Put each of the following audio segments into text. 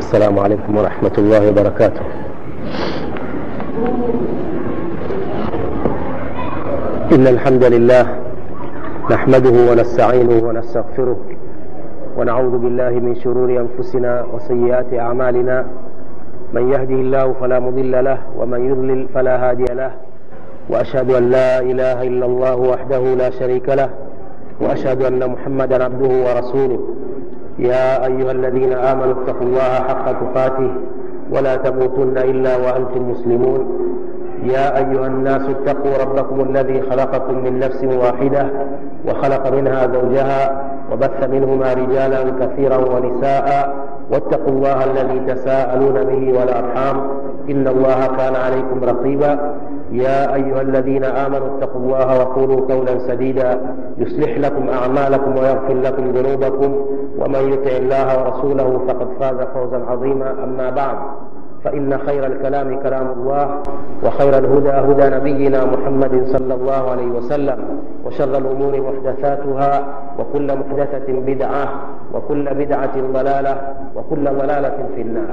السلام عليكم ورحمة الله وبركاته إن الحمد لله نحمده ونستعينه ونستغفره ونعوذ بالله من شرور أنفسنا وسيئات أعمالنا من يهده الله فلا مضل له ومن يضلل فلا هادي له وأشهد أن لا إله إلا الله وحده لا شريك له وأشهد أن محمدا عبده ورسوله يا أيها الذين آمنوا اتقوا الله حق تقاته ولا تموتن إلا وأنتم مسلمون يا أيها الناس اتقوا ربكم الذي خلقكم من نفس واحدة وخلق منها زوجها وبث منهما رجالا كثيرا ونساء واتقوا الله الذي تساءلون به والأرحام إن الله كان عليكم رقيبا يا أيها الذين آمنوا اتقوا الله وقولوا قولا سديدا يصلح لكم أعمالكم ويغفر لكم ذنوبكم ومن يطع الله ورسوله فقد فاز فوزا عظيما أما بعد فإن خير الكلام كلام الله وخير الهدى هدى نبينا محمد صلى الله عليه وسلم وشر الأمور محدثاتها وكل محدثة بدعة وكل بدعة ضلالة وكل ضلالة في النار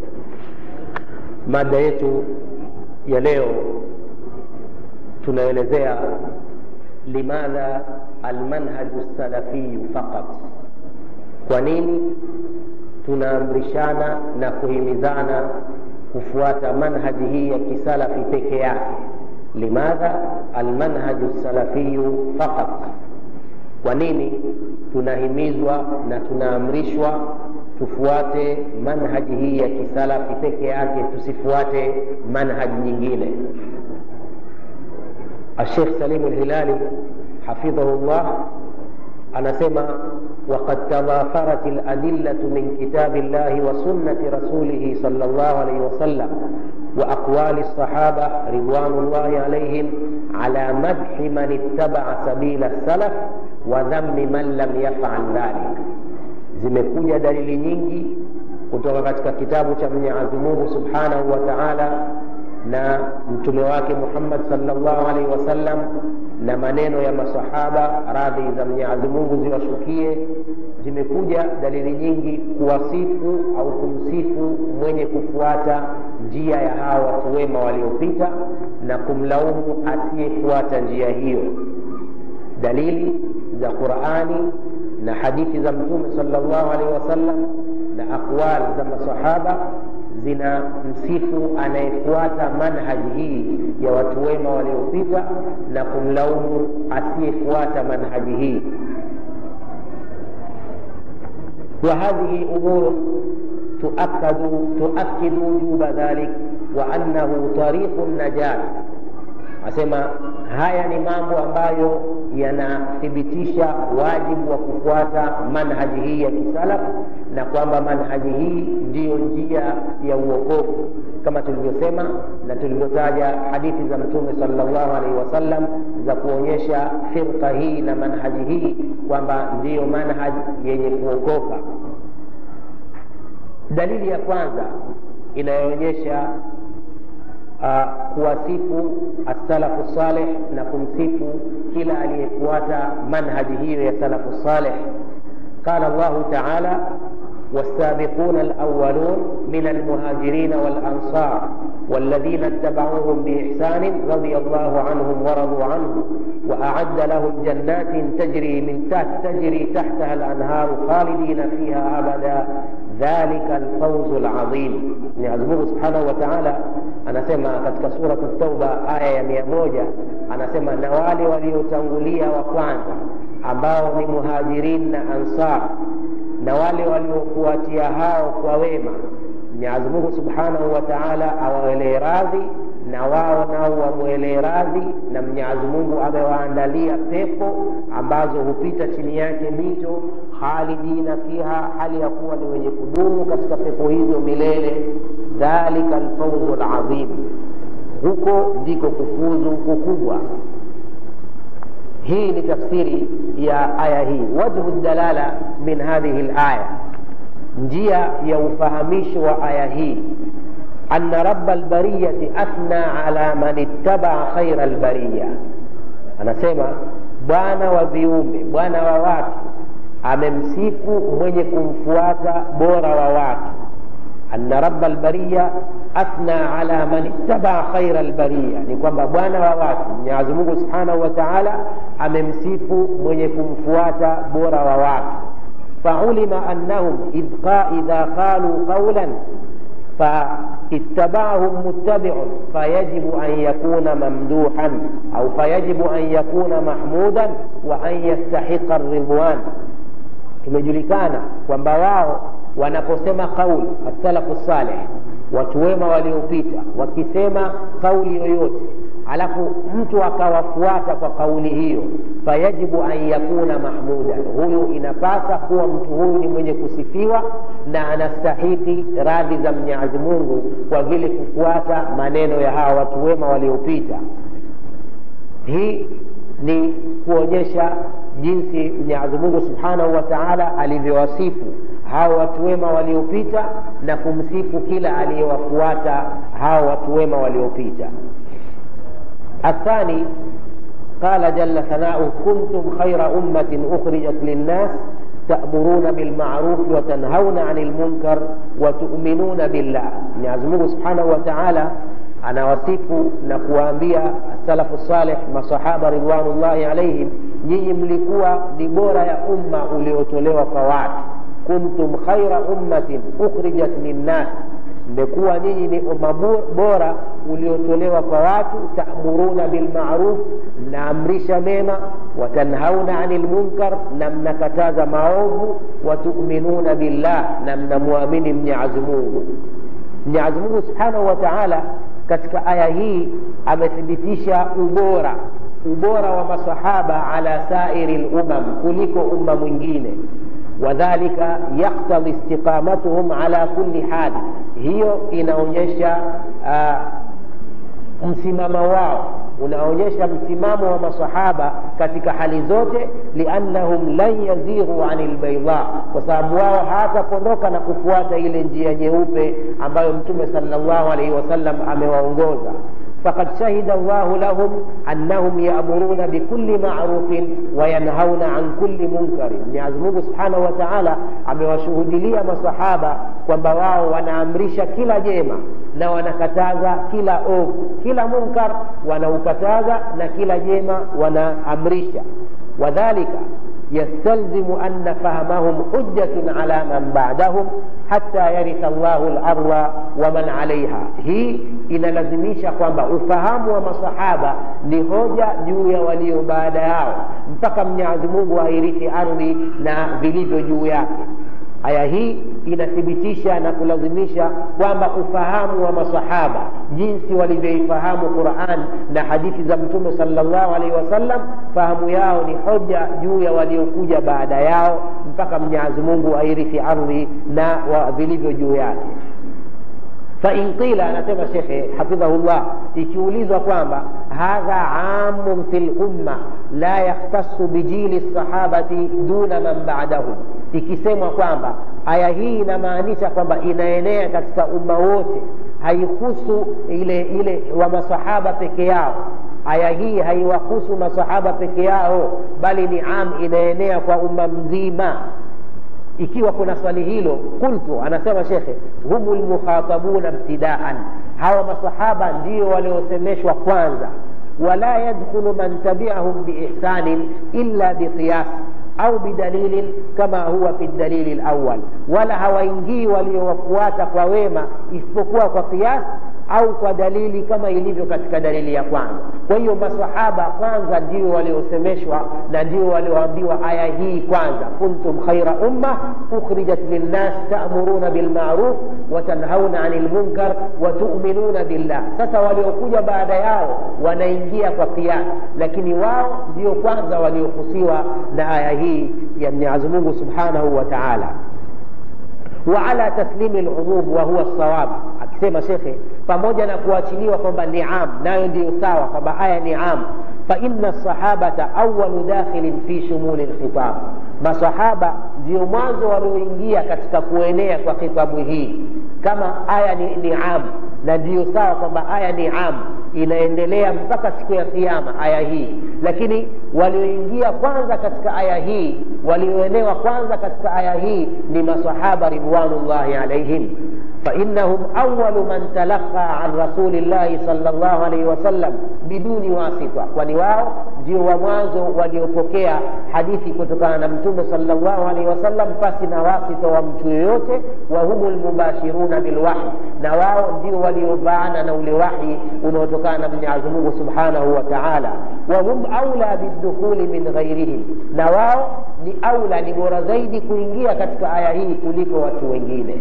mada yetu ya leo tunaelezea limadha almanhaju salafiyu faqat kwa nini tunaamrishana na kuhimizana kufuata manhaji hii ya kisalafi peke yake limadha almanhaju salafiyu faqat kwa nini tunahimizwa na tunaamrishwa tufuate manhaji hii ya kisalafi peke yake tusifuate manhaji nyingine الشيخ سليم الهلالي حفظه الله anasema وقد تضافرت الأدلة من كتاب الله وسنة رسوله صلى الله عليه وسلم وأقوال الصحابة رضوان الله عليهم على مدح من اتبع سبيل السلف وذم من لم يفعل ذلك zimekuja dalili nyingi kutoka katika kitabu cha mwenyezi mungu subhanahu wa taala na mtume wake muhammad salllahu alaihi wasallam na maneno ya masahaba radhi za mwenyezi mungu ziwashukie zimekuja dalili nyingi kuwasifu au kumsifu mwenye kufuata njia ya hawa watu wema waliopita na kumlaumu asiyefuata njia hiyo dalili za qurani na hadithi za mtume salllahu alaihi wasallam na aqwal za masahaba zina msifu anayefuata manhaji hii ya watu wema waliopita na kumlaumu asiyefuata manhaji hii وهذه أمور تؤكد تؤكد وجوب ذلك وأنه طريق النجاة asema haya ni mambo ambayo yanathibitisha wajibu wa kufuata manhaji hii ya kisalaf na kwamba manhaji hii ndiyo njia ya uokovu kama tulivyosema na tulivyotaja hadithi za mtume salllahu alaihi wasallam za kuonyesha firqa hii na manhaji hii kwamba ndiyo manhaji yenye kuokoka dalili ya kwanza inayoonyesha uh, kuwasifu assalafu saleh na kumsifu kila aliyefuata manhaji hiyo ya salafu saleh qala llahu taala والسابقون الأولون من المهاجرين والأنصار والذين اتبعوهم بإحسان رضي الله عنهم ورضوا عنه وأعد لهم جنات تجري من تحت تجري تحتها الأنهار خالدين فيها أبدا ذلك الفوز العظيم Mwenyezi Mungu Subhanahu wa Ta'ala anasema katika suratu Tauba aya ya mia moja anasema na wale waliotangulia wa kwanza ambao ni muhajirin na ansar na wale waliofuatia hao kwa wema Mwenyezi Mungu Subhanahu wa Ta'ala awawelee radhi na wao nao wamwelee radhi na Mwenyezi Mungu amewaandalia pepo ambazo hupita chini yake mito khalidina fiha, hali ya kuwa ni wenye kudumu katika pepo hizo milele. Dhalika alfawzu alazim, huko ndiko kufuzu kukubwa. hii ni tafsiri ya aya hii wajhu dalala min hadhihi laya njia ya ufahamisho wa aya hii ana raba lbariyati athna ala man ittabaa khaira lbariya anasema bwana wa viumbe bwana wa watu amemsifu mwenye kumfuata bora wa watu anna raba lbariya athna ala man ittabaa khaira lbariya, ni kwamba bwana wa watu Mwenyezi Mungu subhanahu wa taala amemsifu mwenye kumfuata bora wa watu. faulima annahum idha qalu qawlan فاتبعهم متبع فيجب أن يكون ممدوحا أو فيجب أن يكون محمودا وأن يستحق الرضوان imejulikana kwamba wao wanaposema kauli asalafu saleh watu wema waliopita wakisema kauli yoyote alafu mtu akawafuata kwa kauli hiyo fayajibu an yakuna mahmudan huyu inapasa kuwa mtu huyu ni mwenye kusifiwa na anastahiki radhi za mwenyezi mungu kwa vile kufuata maneno ya hawa watu wema waliopita hii ni kuonyesha jinsi mwenyezi mungu subhanahu wa taala alivyowasifu hao watu wema waliopita na kumsifu kila aliyewafuata hao watu wema waliopita الثاني قال جل ثناؤه كنتم خير أمة أخرجت للناس تأمرون بالمعروف وتنهون عن المنكر وتؤمنون بالله Mwenyezi Mungu Subhanahu wa Ta'ala anawasifu na kuwaambia salafu saleh masahaba ridwanullahi alaihim, nyinyi mlikuwa ni bora ya umma uliotolewa kwa watu. Kuntum khaira ummatin ukhrijat linnas mmekuwa nyinyi ni umma bora uliotolewa kwa watu taamuruna bilmaruf mnaamrisha mema watanhauna ani lmunkar na mnakataza maovu watuminuna billah na mnamwamini mnyazi mungu mnyazi mungu subhanahu wa taala katika aya hii amethibitisha ubora ubora wa masahaba ala sairi lumam kuliko umma mwingine wadhalika yaktadhi istiqamatuhum ala kulli hali, hiyo inaonyesha uh, msimamo wao unaonyesha msimamo wa masahaba katika hali zote, liannahum lan yazighu ani lbaidha, kwa sababu wao hawatapondoka na kufuata ile njia nyeupe ambayo Mtume sallallahu alaihi wasallam amewaongoza. فقد شهد الله لهم أنهم يأمرون بكل معروف وينهون عن كل منكر Mwenyezi Mungu Subhanahu wa Ta'ala amewashuhudilia masahaba kwamba wao wanaamrisha kila jema na wanakataza kila ovu, kila munkar wanaukataza na kila jema wanaamrisha. Wadhalika يستلزم أن فهمهم حجة على من بعدهم حتى يرث الله الأرض ومن عليها hii inalazimisha kwamba ufahamu wa masahaba ni hoja juu ya walio baada yao mpaka mwenyezi mungu airithi ardhi na vilivyo juu yake aya hii inathibitisha na kulazimisha kwamba ufahamu wa masahaba jinsi walivyoifahamu quran na hadithi za mtume salllahu alaihi wasallam fahamu yao ni hoja juu ya waliokuja baada yao mpaka mwenyezi mungu airithi ardhi na vilivyo juu yake fain qila anasema shekhe hafidhahullah ikiulizwa kwamba hadha amun fi lumma la yakhtasu bijili lsahabati duna man badahum ikisemwa kwamba aya hii inamaanisha kwamba inaenea katika umma wote haihusu ile ile wa masahaba peke yao aya hii haiwahusu masahaba peke yao bali ni am inaenea kwa umma mzima ikiwa kuna swali hilo qultu anasema shekhe humu lmukhatabuna ibtidaan hawa masahaba ndio waliosemeshwa kwanza wala yadkhulu man tabiahum biihsanin illa biqiyas au bidalilin kama huwa fi dalili lawal wala hawaingii waliowafuata kwa wema isipokuwa kwa kiasi au kwa dalili kama ilivyo katika dalili ya kwanza kwa hiyo masahaba kwanza ndio waliosemeshwa na ndio walioambiwa aya hii kwanza kuntum khaira umma ukhrijat linnas ta'muruna bilmaruf wa tanhauna anil munkar wa tu'minuna billah sasa waliokuja baada yao wanaingia kwa kiasi lakini wao ndio kwanza waliohusiwa na aya hii ya Mwenyezi Mungu Subhanahu wa Ta'ala وعلى تسليم العموم وهو الصواب akisema shekhe pamoja na kuachiliwa kwamba ni am nayo ndiyo sawa kwamba aya ni am faina sahabata awalu dakhilin fi shumuli lkhitab masahaba ndio mwanzo walioingia katika kuenea kwa khitabu hii kama aya ni, ni am na ndiyo sawa kwamba aya ni am inaendelea mpaka siku ya kiama aya hii lakini walioingia kwanza katika aya hii walioenewa kwanza katika aya hii ni masahaba ridwanullahi alaihim فإنهم أول من تلقى عن رسول الله صلى الله عليه وسلم بدون واسطة ولواو ndio wa mwanzo waliopokea hadithi kutokana na mtume salllahu alaihi wasallam pasi na wasita wa mtu yoyote wa humu lmubashiruna bilwahi na wao ndio waliobaana na ule wahi unaotokana na mwenyezi mungu subhanahu wa taala wahum aula bidukhuli min ghairihim na wao ni aula ni bora zaidi kuingia katika aya hii kuliko watu wengine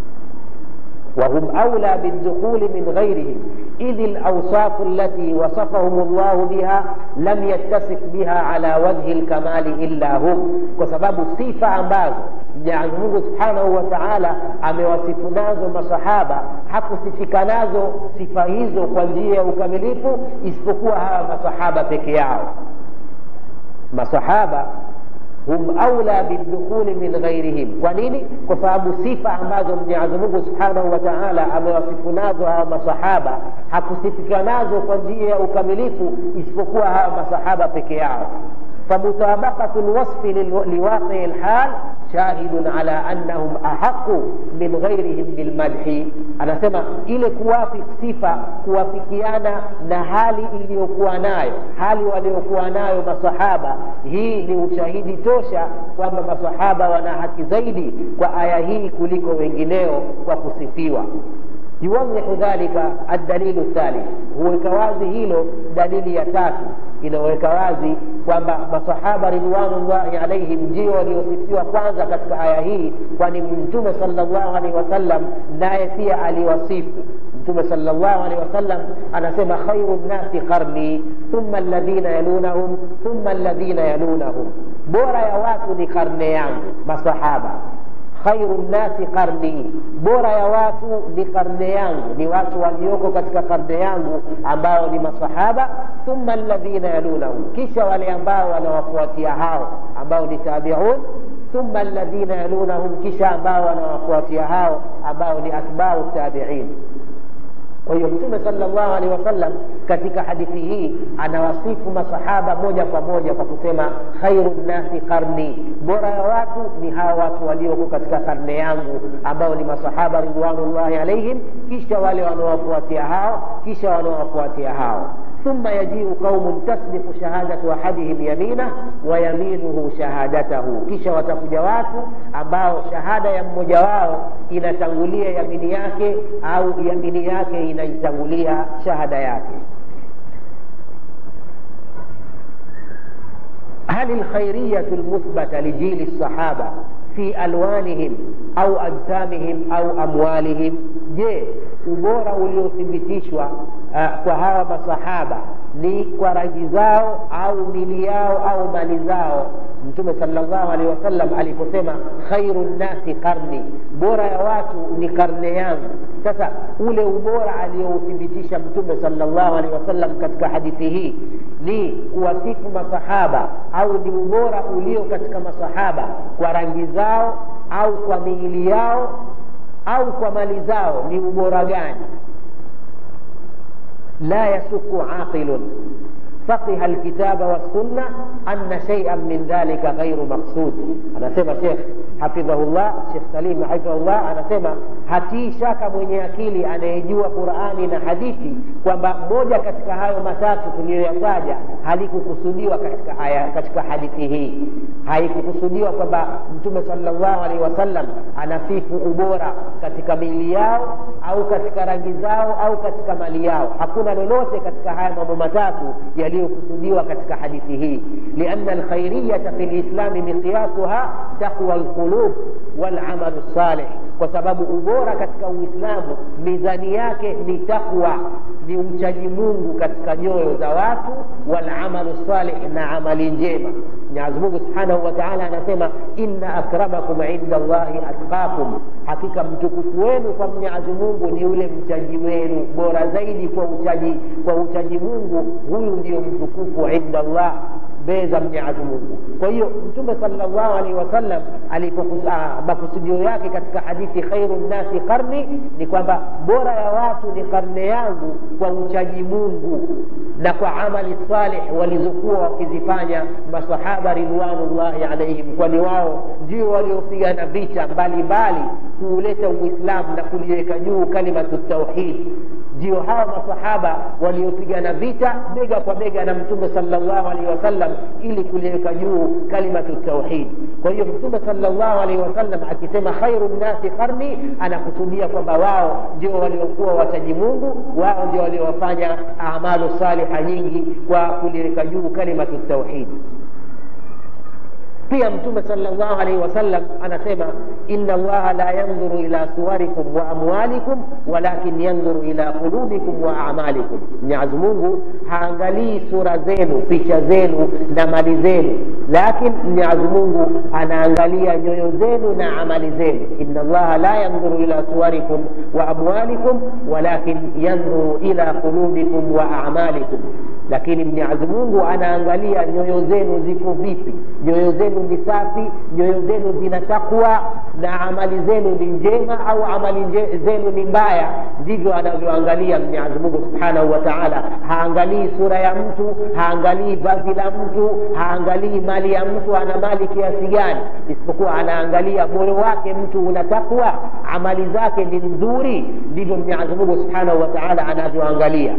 وهم أولى بالدخول من غيرهم إذ الأوصاف التي وصفهم الله بها لم يتصف بها على وجه الكمال إلا هم وسبب صفة ambazo Mwenyezi Mungu Subhanahu wa Ta'ala amewasifu nazo masahaba, hakusifika nazo sifa hizo kwa njia ya ukamilifu isipokuwa hawa masahaba peke yao. Masahaba hum aula bidukhuli min ghairihim. Kwa nini? Kwa sababu sifa ambazo Mwenyezi Mungu Subhanahu wa Ta'ala amewasifu nazo hawa masahaba hakusifika nazo kwa njia ya ukamilifu isipokuwa hawa masahaba peke yao. فمطابقة الوصف لواقع الحال شاهد على أنهم أحق من غيرهم بالمدح أنا سمع إلى كوافق صفة كوافقيانا نهالي iliyokuwa nayo hali waliokuwa nayo masahaba hii ni ushahidi tosha kwamba masahaba wana haki zaidi kwa aya hii kuliko wengineo kwa kusifiwa yuwadhihu dhalika aldalilu thalith huweka wazi hilo dalili ya tatu inaweka wazi kwamba masahaba ridwanullahi alaihim ndio waliosifiwa kwanza katika aya hii kwani mtume salllahu alehi wasallam naye pia aliwasifu mtume salllahu alehi wasallam anasema khairu nnasi qarni thumma alladhina yalunahum thumma alladhina yalunahum bora ya watu ni karne yangu masahaba khairu nnasi qarni, bora ya watu ni karne yangu, ni watu walioko katika karne yangu ambao ni masahaba. Thumma alladhina yalunahum, kisha wale ambao wanawafuatia hao ambao ni tabiun. Thumma alladhina yalunahum, kisha ambao wanawafuatia hao ambao ni atbau tabiin. Kwa hiyo Mtume sallallahu alaihi wasallam katika hadithi hii anawasifu masahaba moja kwa moja kwa kusema khairu nnasi qarni, bora ya watu ni hawa watu walioko katika karne yangu ambao ni masahaba ridwanullahi alaihim, kisha wale wanaowafuatia hao, kisha wanaowafuatia hao ثم يجيء قوم تصدق شهادة أحدهم يمينه ويمينه شهادته kisha watakuja watu ambao shahada ya mmoja wao inatangulia yamini yake au yamini yake inaitangulia shahada yake هل الخيرية المثبتة لجيل الصحابة في ألوانهم أو أجسامهم أو أموالهم je ubora uliothibitishwa uh, kwa hawa masahaba ni kwa rangi zao au mili yao au mali zao mtume salllahu alehi wasallam aliposema khairu nnasi qarni bora ya watu ni karne yangu sasa ule ubora aliyouthibitisha mtume salllahu alehi wasallam katika hadithi hii ni kuwasifu masahaba au ni ubora ulio katika masahaba kwa rangi zao au kwa miili yao au kwa mali zao ni ubora gani la yasuku aqilun فقه الكتاب والسنة أن شيئا من ذلك غير مقصود أنا سمع شيخ حفظه الله شيخ سليم حفظه الله أنا سمع hatii shaka mwenye akili anayejua qurani na hadithi kwamba moja katika hayo matatu tuliyoyataja halikukusudiwa katika aya katika hadithi hii haikukusudiwa kwamba mtume salllahu alaihi wasallam anasifu ubora katika miili yao au katika rangi zao au katika mali yao hakuna lolote katika haya mambo matatu yaliyokusudiwa katika hadithi hii lianna alkhairiyata fi lislami miqyasuha taqwa lqulub walamalu salih kwa sababu ubora katika uislamu mizani yake ni takwa ni uchaji mungu katika nyoyo za watu walamalu salih na amali njema mwenyezi mungu subhanahu wa taala anasema inna akramakum inda llahi atqakum hakika mtukufu wenu kwa mwenyezi mungu ni yule mchaji wenu bora zaidi kwa uchaji kwa uchaji mungu huyu ndio mtukufu inda llah mbele za mwenyezi mungu kwa hiyo mtume salllahu alaihi wasallam makusudio yake katika hadithi khairu nnasi qarni ni kwamba bora ya watu ni karne yangu kwa uchaji mungu na kwa amali salih walizokuwa wakizifanya masahaba ridwanullahi alaihim kwani wao ndio waliopigana vita mbalimbali kuuleta uislamu na kuliweka juu kalimatu tauhid ndio hawa masahaba waliopigana vita bega kwa bega na mtume salllahu alaihi wasallam ili kuliweka juu kalimatu tauhid kwa hiyo mtume salllahu alaihi wasallam akisema khairu nnasi qarni anakusudia kwamba wao ndio waliokuwa wataji mungu wao ndio waliowafanya amalu saliha nyingi kwa kuliweka juu kalimatu tauhid pia mtume salllahu alaihi wasallam anasema ina allaha la yandhuru ila suwarikum wa amwalikum walakin yandhuru ila qulubikum wa amalikum mwenyezi mungu haangalii sura zenu picha zenu na mali zenu lakin mwenyezi mungu anaangalia nyoyo zenu na amali zenu ina allaha la yandhuru ila suwarikum wa amwalikum walakin yandhuru ila qulubikum wa amalikum lakini mwenyezi mungu anaangalia nyoyo zenu ziko vipi nyoyo zenu ni safi nyoyo zenu zina takwa na amali zenu ni njema au amali zenu ni mbaya ndivyo anavyoangalia mwenyezi mungu subhanahu wa taala haangalii sura ya mtu haangalii vazi la mtu haangalii mali ya mtu ana mali kiasi gani isipokuwa anaangalia moyo wake mtu una takwa amali zake ni nzuri ndivyo mwenyezi mungu subhanahu wa taala anavyoangalia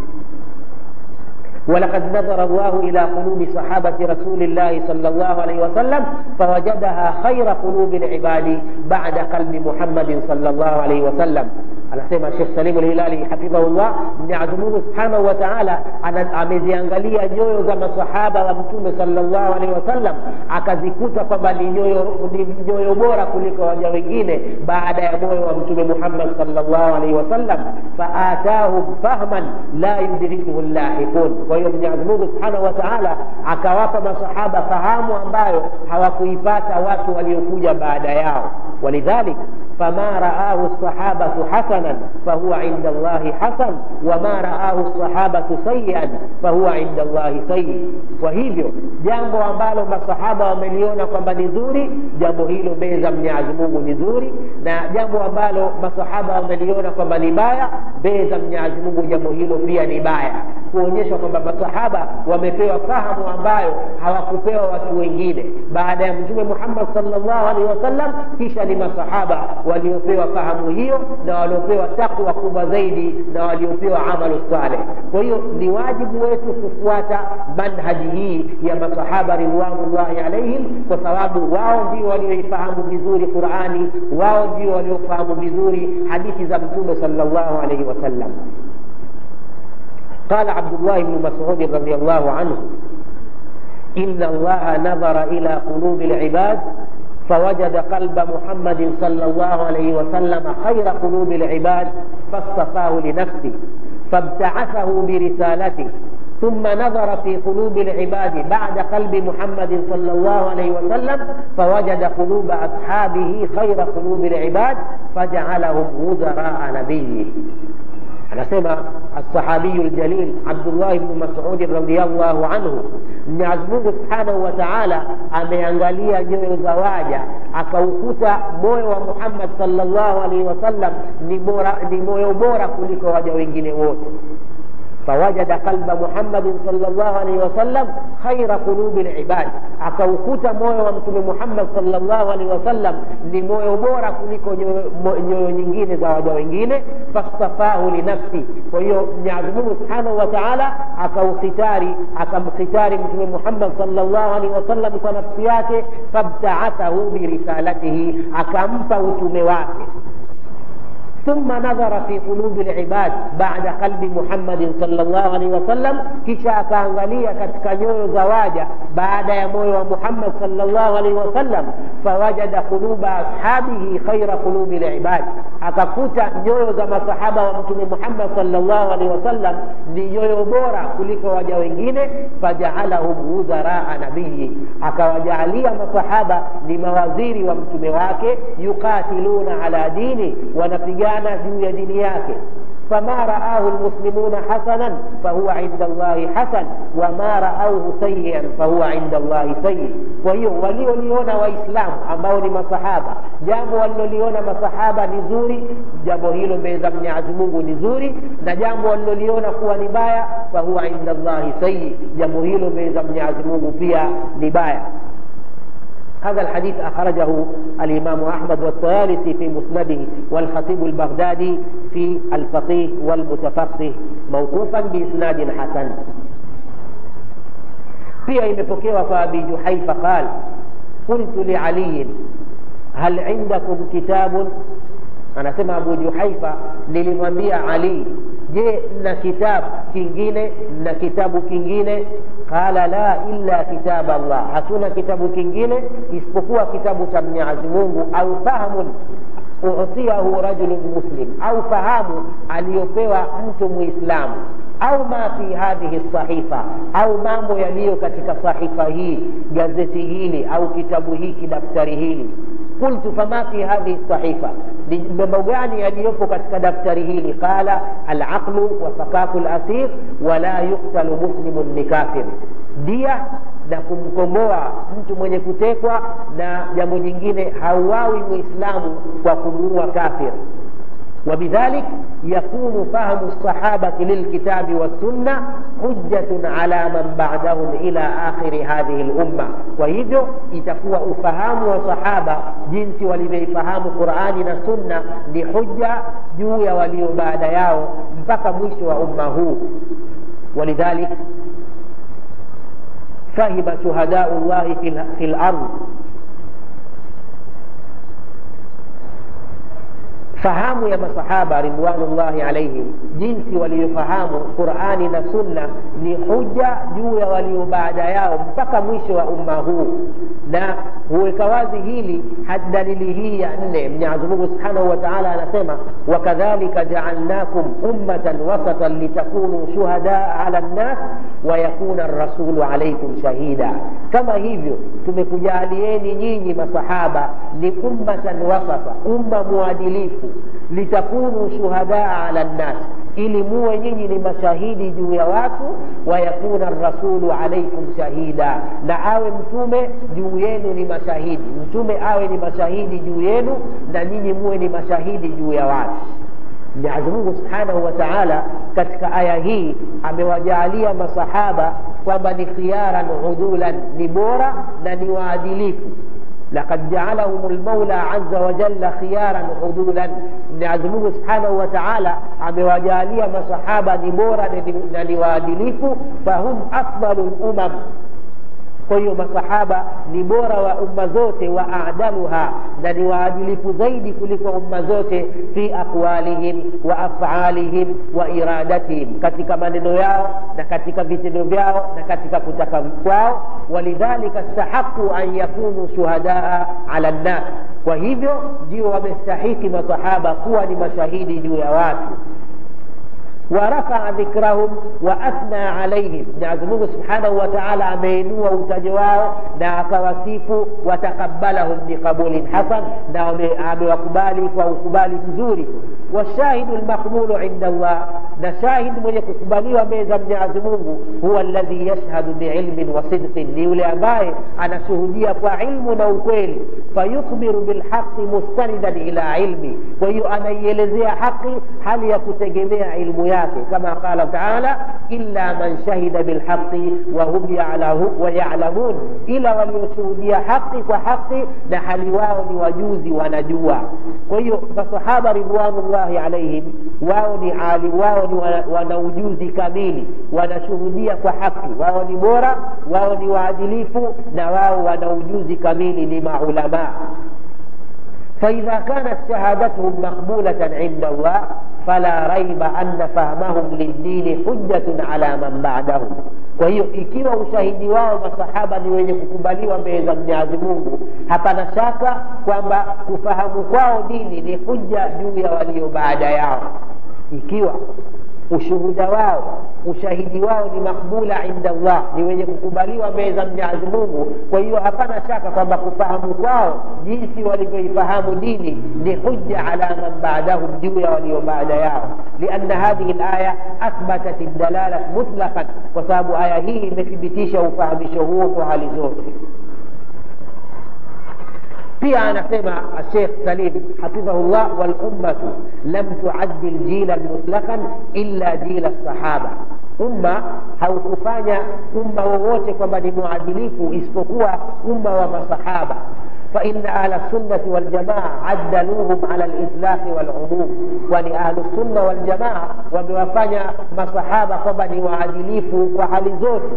ولقد نظر الله إلى قلوب صحابة رسول الله صلى الله عليه وسلم فوجدها خير قلوب العباد بعد قلب محمد صلى الله عليه وسلم anasema shekh salimu lhilali hafidhahullah mwenyezi mungu subhanahu wa taala ameziangalia nyoyo za masahaba wa mtume salllahu alehi wasallam akazikuta kwamba ni nyoyo, ni nyoyo bora kuliko waja wengine baada ya moyo wa mtume muhammad salllahu alaihi wasallam faatahum fahman la yudrikuhu llahiqun kwa hiyo mwenyezi mungu subhanahu wa taala akawapa masahaba fahamu ambayo hawakuipata watu waliokuja baada yao walidhalik فما رآه الصحابة حسنا فهو عند الله حسن وما رآه الصحابة سيئا فهو عند الله سيء وهivyo jambo ambalo masahaba wameliona kwamba ni zuri jambo hilo mbele za mwenyezi mungu ni zuri na jambo ambalo masahaba wameliona kwamba ni baya mbele za mwenyezi mungu jambo hilo pia ni baya kuonyesha kwamba masahaba wamepewa fahamu ambayo hawakupewa watu wengine baada ya mtume muhammad salllahu alehi wasallam kisha ni masahaba waliopewa fahamu hiyo na waliopewa takwa kubwa zaidi na waliopewa amalu saleh kwa hiyo ni wajibu wetu kufuata manhaji hii ya masahaba ridwanullahi alaihim kwa sababu wao ndio walioifahamu vizuri qurani wao ndio waliofahamu vizuri hadithi za mtume salllahu alaihi wasallam قال عبد الله بن مسعود رضي الله عنه إن الله نظر إلى قلوب العباد فوجد قلب محمد صلى الله عليه وسلم خير قلوب العباد فاصطفاه لنفسه فابتعثه برسالته ثم نظر في قلوب العباد بعد قلب محمد صلى الله عليه وسلم فوجد قلوب أصحابه خير قلوب العباد فجعلهم وزراء نبيه anasema alsahabiyu ljalil abdullahi bnu masudi radiallahu anhu mwenyezi mungu subhanahu wa taala ameangalia nyoyo za waja akaukuta moyo wa muhammad salllahu alaihi wasallam ni, ni moyo bora kuliko waja wengine wote فوجد قلب محمد صلى الله عليه وسلم خير قلوب العباد akaukuta moyo wa mtume muhammad salllahu alehi wasallam ni moyo bora kuliko nyoyo nyingine za waja wengine fastafahu linafsi kwa hiyo mwenyezi mungu subhanahu wa taala akaukhitari akamkhitari mtume muhammad salllahu alehi wasallam kwa nafsi yake fabtaathahu birisalatihi akampa utume wake ثم نظر في قلوب العباد بعد قلب محمد صلى الله عليه وسلم kisha akaangalia katika nyoyo za waja baada ya moyo wa muhammad salllahu alaihi wasallam fawajada quluba ashabihi khaira qulubi libad akakuta nyoyo za masahaba wa mtume muhammad salllahu alaihi wasallam ni nyoyo bora kuliko waja wengine fajaalahum wudharaa nabiyi akawajaalia masahaba ni mawaziri wa mtume wake yuqatiluna ala dini wanapigana juu ya dini yake فما رآه المسلمون حسنا فهو عند الله حسن وما رأوه سيئا فهو عند الله سيء kwa hiyo walioliona waislamu ambao ni masahaba jambo waliloliona masahaba ni zuri jambo hilo mbele za mwenyezi mungu ni zuri na jambo waliloliona kuwa ni baya fahuwa inda llahi sayyi jambo hilo mbele za mwenyezi mungu pia ni baya هذا الحديث أخرجه الإمام أحمد والطيالسي في مسنده والخطيب البغدادي في الفقيه والمتفقه موقوفا بإسناد حسن pia imepokewa kwa abi juhaifa qal qultu lialiyin hal indakum kitabun anasema abu juhaifa nilimwambia ali je mna kitabu kingine mna kitabu kingine qala la illa kitab allah hatuna kitabu kingine isipokuwa kitabu cha mwenyezi mungu au fahamun utiyahu rajulun muslim au fahamu aliyopewa mtu muislamu au ma fi hadhihi sahifa au mambo yaliyo katika sahifa hii gazeti hili au kitabu hiki daftari hili qultu fama fi hadhihi sahifa ni mambo gani yaliyopo katika daftari hili qala alaqlu wa fakaku lasir wala yuktalu muslimun ni kafir dia na kumkomboa mtu mwenye kutekwa na jambo jingine hauawi muislamu kwa kumuua kafir وبذلك يكون فهم الصحابة للكتاب والسنة حجة على من بعدهم إلى آخر هذه الأمة وهذا itakuwa ufahamu wa sahaba jinsi walivyoifahamu qurani na sunna ni huja juu ya walio baada yao mpaka mwisho wa umma huu walidhalik fahima shuhadau llahi fi lard fahamu ya masahaba ridwanullahi alaihim jinsi waliofahamu qurani na sunna ni huja juu ya walio baada yao mpaka mwisho wa umma huu na huweka wazi hili dalili hii ya nne mwenyezi mungu subhanahu wa taala anasema wakadhalika jaalnakum ummatan wasatan litakunu shuhadaa ala nnas wayakuna rasulu alaikum shahida kama hivyo tumekujaalieni nyinyi masahaba ni ummatan wasata umma mwadilifu litakunu shuhadaa ala nnas ili muwe nyinyi ni mashahidi juu ya watu wayakuna rasulu alaikum shahida na awe mtume juu yenu ni mashahidi mtume awe ni mashahidi juu yenu na nyinyi muwe ni mashahidi juu ya watu mwenyezi mungu subhanahu wa taala katika aya hii amewajaalia masahaba kwamba ni khiyaran udulan ni bora na ni waadilifu لقد جعلهم المولى عز وجل خيارا عدولا Mwenyezi Mungu Subhanahu wa Ta'ala amewajalia masahaba ni bora na ni waadilifu, fahum afdalul umam. Kwa hiyo masahaba ni bora wa umma zote, wa adaluha, na ni waadilifu zaidi kuliko umma zote, fi aqwalihim wa afalihim wa iradatihim, katika maneno yao na katika vitendo vyao na katika kutaka kwao. Walidhalika stahaqu an yakunu shuhadaa ala nnas, kwa hivyo ndio wamestahiki masahaba kuwa ni mashahidi juu ya watu ورفع ذكرهم واثنى عليهم Mwenyezi Mungu Subhanahu wa Ta'ala ameinua utajo wao na akawasifu watakabalahum biqabulin hasan na amewakubali kwa ukubali mzuri washahidu lmaqbulu inda Allah na shahid mwenye kukubaliwa mbele za Mwenyezi Mungu huwa alladhi yashhadu biilmin wa sidqin ni yule ambaye anashuhudia kwa ilmu na ukweli fayukhbiru bilhaqi mustanidan ila ilmi kwa hiyo anaielezea haki hali ya kutegemea ilmu yake kama qala taala illa man shahida bilhaqi wahum wayalamun ila walioshuhudia haqi kwa haqi na hali wao ni wajuzi wanajua kwa hiyo masahaba ridwanullahi alaihim wao ni ali wao ni wana ujuzi kamili wanashuhudia kwa haki wao ni bora wao ni waadilifu na wao wana ujuzi kamili ni maulamaa فإذا كانت شهادتهم مقبولة عند الله فلا ريب أن فهمهم للدين حجة على من بعدهم kwa hiyo ikiwa ushahidi wao masahaba ni wenye kukubaliwa mbele za mwenyezi mungu hapana shaka kwamba kufahamu kwao dini ni huja juu ya walio baada yao ikiwa ushuhuda wao ushahidi wao ni makbula inda Allah, ni wenye kukubaliwa mbele za Mwenyezi Mungu. Kwa hiyo hapana shaka kwamba kufahamu kwao jinsi walivyoifahamu dini ni hujja ala man ba'dahum, juu ya walio baada yao, lianna hadhihi alaya athbatat dalalat mutlaqan, kwa sababu aya hii imethibitisha ufahamisho huo kwa hali zote. pia anasema Sheikh Salim hafidhahullah, wal ummatu lam tuaddil jilan mutlaqan illa jila sahaba, umma haukufanya umma wowote kwamba ni muadilifu isipokuwa umma wa masahaba. فإن أهل السنة والجماعة عدلوهم على الإطلاق والعموم kwani ahlu sunna wal jamaa wamewafanya masahaba kwamba ni waadilifu kwa hali zote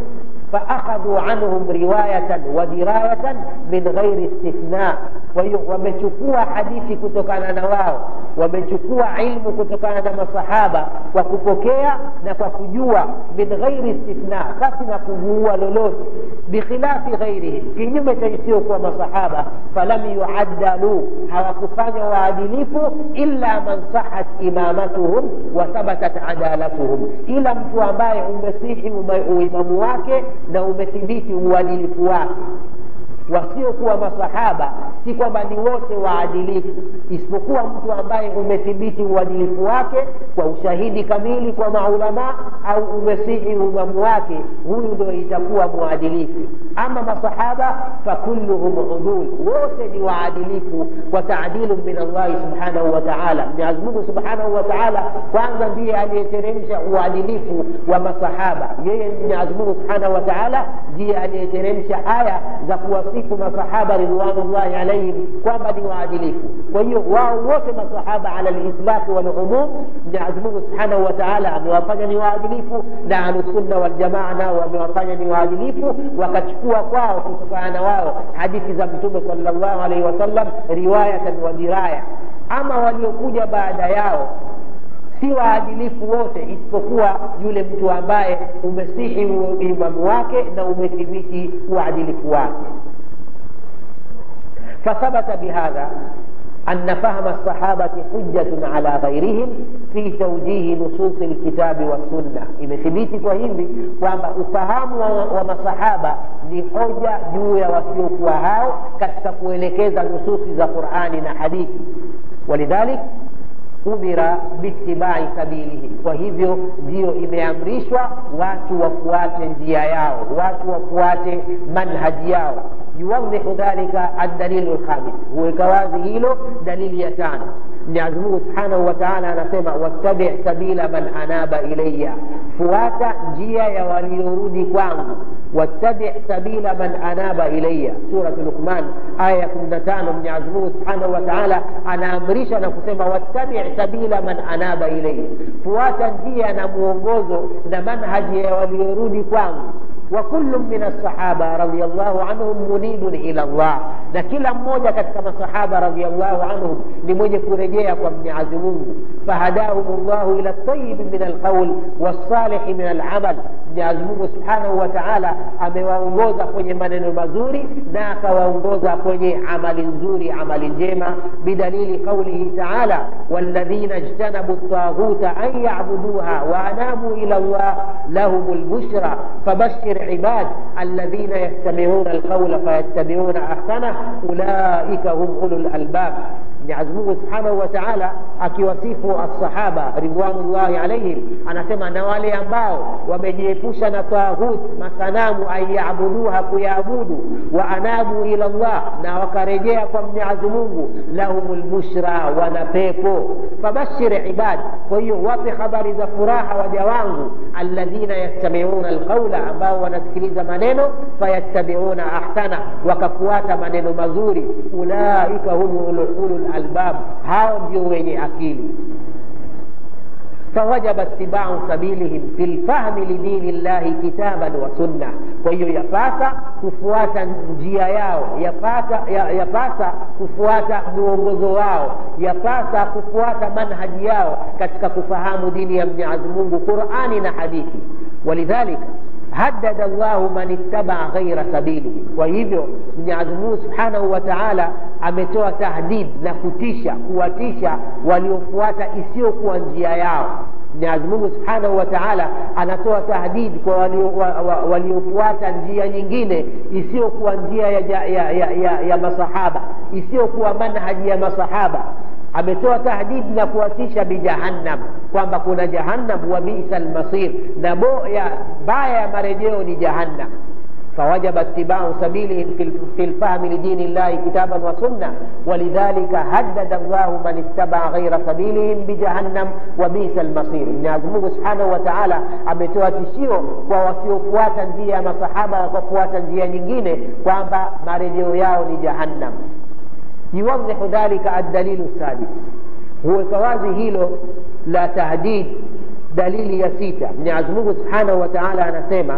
فأخذوا عنهم رواية ودراية من غير استثناء wamechukua hadithi kutokana na wao wamechukua ilmu kutokana na masahaba kwa kupokea na kwa kujua min ghairi istithna basi na kuguua lolote bikhilafi ghairihim kinyume cha isiyokuwa masahaba falam yuaddalu hawakufanya waadilifu illa man sahat imamatuhum wa thabatat adalatuhum ila mtu ambaye umesihi uimamu wake na umethibiti uadilifu wake wasiokuwa masahaba si kwamba ni wote waadilifu isipokuwa mtu ambaye umethibiti uadilifu wake kwa ushahidi kamili kwa maulamaa au umesihi uimamu wake huyu ndo itakuwa mwadilifu ama masahaba fakulluhum udul wote ni waadilifu kwa taadilu min allahi subhanahu wa taala mwenyezi mungu subhanahu wa taala kwanza ndiye aliyeteremsha uadilifu wa masahaba yeye mwenyezi mungu subhanahu wa taala ndiye aliyeteremsha aya za kuwasi kuwasifu masahaba ridwanullahi alaihim kwamba ni waadilifu kwa hiyo wao wote masahaba ala litlaqi walumum mwenyezi mungu subhanahu wa taala amewafanya ni waadilifu na ahlusunna waljamaa nao wamewafanya ni waadilifu wakachukua kwao kutokana na wao hadithi za mtume salllahu alaihi wasallam riwayatan wa diraya ama waliokuja baada yao si waadilifu wote isipokuwa yule mtu ambaye umesihi imamu wake na umethibiti uadilifu wake فثبت بهذا أن فهم الصحابة حجة على غيرهم في توجيه نصوص الكتاب والسنة imethibiti kwa hivi kwamba ufahamu wa masahaba ni hoja juu ya wasiokuwa hao katika kuelekeza nususi za qurani na hadithi walidhalik umira biitibai sabilihi kwa hivyo ndiyo imeamrishwa watu wafuate njia yao watu wafuate manhaji yao yuwadhihu dhalika aldalilu lkhamis huweka wazi hilo dalili ya tano mwenyezi mungu subhanahu wa taala anasema wattabi sabila man anaba ilaya fuata njia ya waliorudi kwangu wattabi sabila man anaba ilaya suratu luqman aya ya kumi na tano mwenyezi mungu subhanahu wa taala anaamrisha na kusema wattabi sabila man anaba ilaya fuata njia na mwongozo na manhaji ya waliorudi kwangu وكل من الصحابة رضي الله عنهم منيب إلى الله na kila mmoja katika masahaba radiallahu anhum ni mwenye kurejea kwa mwenyezi mungu fahadahum llahu ila tayibi min alqaul walsalihi min alamal mwenyezi mungu subhanahu wa taala amewaongoza kwenye maneno mazuri na akawaongoza kwenye amali nzuri amali njema bidalili qaulihi taala walladhina ijtanabu ltaghuta an yabuduha waanamu ila llah lahum lbushra fabashir عباد الذين يستمعون القول فيتبعون احسنه اولئك هم اولو الالباب Mwenyezi Mungu Subhanahu wa Ta'ala akiwasifu as-sahaba ridwanullahi alaihim, anasema na wale ambao wamejiepusha na taghut, masanamu ayabuduha, kuyaabudu, wa anabu ila Allah, na wakarejea kwa Mwenyezi Mungu, lahumul bushra, wana pepo. Fabashir ibad, kwa hiyo wape habari za furaha waja wangu, alladhina yastami'una alqawla, ambao wanasikiliza maneno, fayattabi'una ahsana, wakafuata maneno mazuri, ulaika hum ulul albab, hao ndio wenye akili. فوجب اتباع سبيلهم في الفهم لدين الله كتابا وسنة kwa hiyo yapasa kufuata njia yao yapasa, yapasa kufuata mwongozo wao yapasa kufuata manhaji yao katika kufahamu dini ya mwenyezi mungu qurani na hadithi walidhalika haddada llahu man ittabaa ghaira sabilihi. Kwa hivyo Mwenyezi Mungu subhanahu wa taala ametoa tahdid na kutisha, kuwatisha waliofuata isiyokuwa njia yao. mwenyezi mungu subhanahu wa taala anatoa tahdidi kwa waliofuata wa, wa, njia nyingine isiyokuwa njia ya, ya, ya, ya, ya masahaba isiyokuwa manhaji ya masahaba ametoa tahdidi na kuwatisha bijahannam kwamba kuna jahannam wa bisa lmasir na boya baya ya marejeo ni jahannam فوجب اتباع سبيلهم في الفهم لدين الله كتابا وسنة ولذلك هدد الله من اتبع غير سبيلهم بجهنم وبئس المصير Mwenyezi Mungu Subhanahu wa Ta'ala ametoa tishio kwa wasiofuata njia ya masahaba wakafuata njia nyingine kwamba marejeo yao ni jahannam. Yuwadhihu dhalika ad-dalilu sadis, huweka wazi hilo la tahdid. Dalili ya sita, Mwenyezi Mungu Subhanahu wa Ta'ala anasema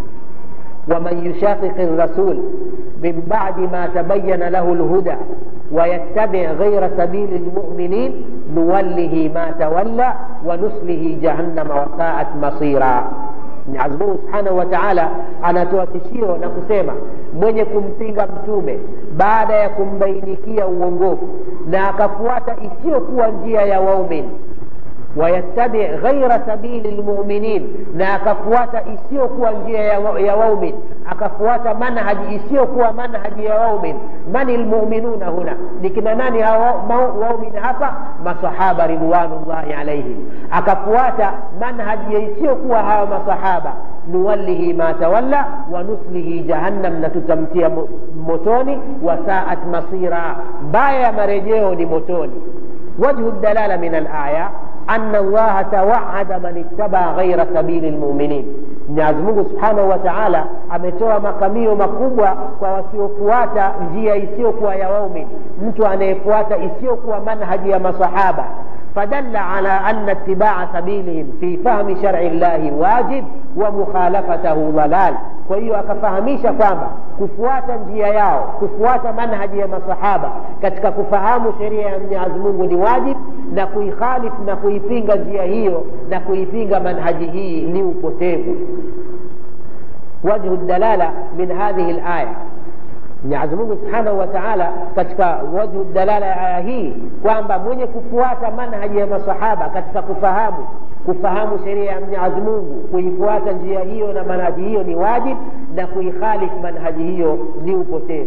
ومن يشاقق الرسول من بعد ما تبين له الهدى ويتبع غير سبيل المؤمنين نوله ما تولى ونصله جهنم وساءت مصيرا Mwenyezi Mungu Subhanahu wa Ta'ala anatoa tishio na kusema mwenye kumpinga mtume baada ya kumbainikia uongofu na akafuata isiyokuwa njia ya waumini wayattabi ghaira sabili lmuminin, na akafuata isiyokuwa njia ya, ya waumin, akafuata manhaji isiyokuwa manhaji ya waumin. Mani lmuminuna huna, ni kina nani hao waumin hapa? Masahaba ridwanullahi alaihim. Akafuata manhaji isiyokuwa hawa masahaba, nuwallihi ma tawalla wa nuslihi jahannam, na tutamtia motoni. Wasaat masira, mbaya ya marejeo ni motoni. Wajhu dalala min alaya أن الله توعد من اتبع غير سبيل المؤمنين Mwenyezi Mungu Subhanahu wa Ta'ala ametoa makamio makubwa kwa wasiofuata njia isiyokuwa ya waumini, mtu anayefuata isiyokuwa manhaji ya masahaba. Fadalla ala anna itibaa sabilihim fi fahmi shar'i llahi wajib wa mukhalafatahu dhalal. Kwa hiyo akafahamisha kwamba kufuata njia yao, kufuata manhaji ya masahaba katika kufahamu sheria ya Mwenyezi Mungu ni wajib, na kuikhalifu na kuipinga njia hiyo na kuipinga manhaji hii ni upotevu. Wajhu dalala min hadhihi alaya Mwenyezi Mungu Subhanahu wa Ta'ala katika wajhu dalala ya aya hii kwamba mwenye kufuata manhaji ya masahaba katika kufahamu kufahamu sheria ya Mwenyezi Mungu, kuifuata njia hiyo na manhaji hiyo ni wajib, na kuikhalifu manhaji hiyo ni upotevu.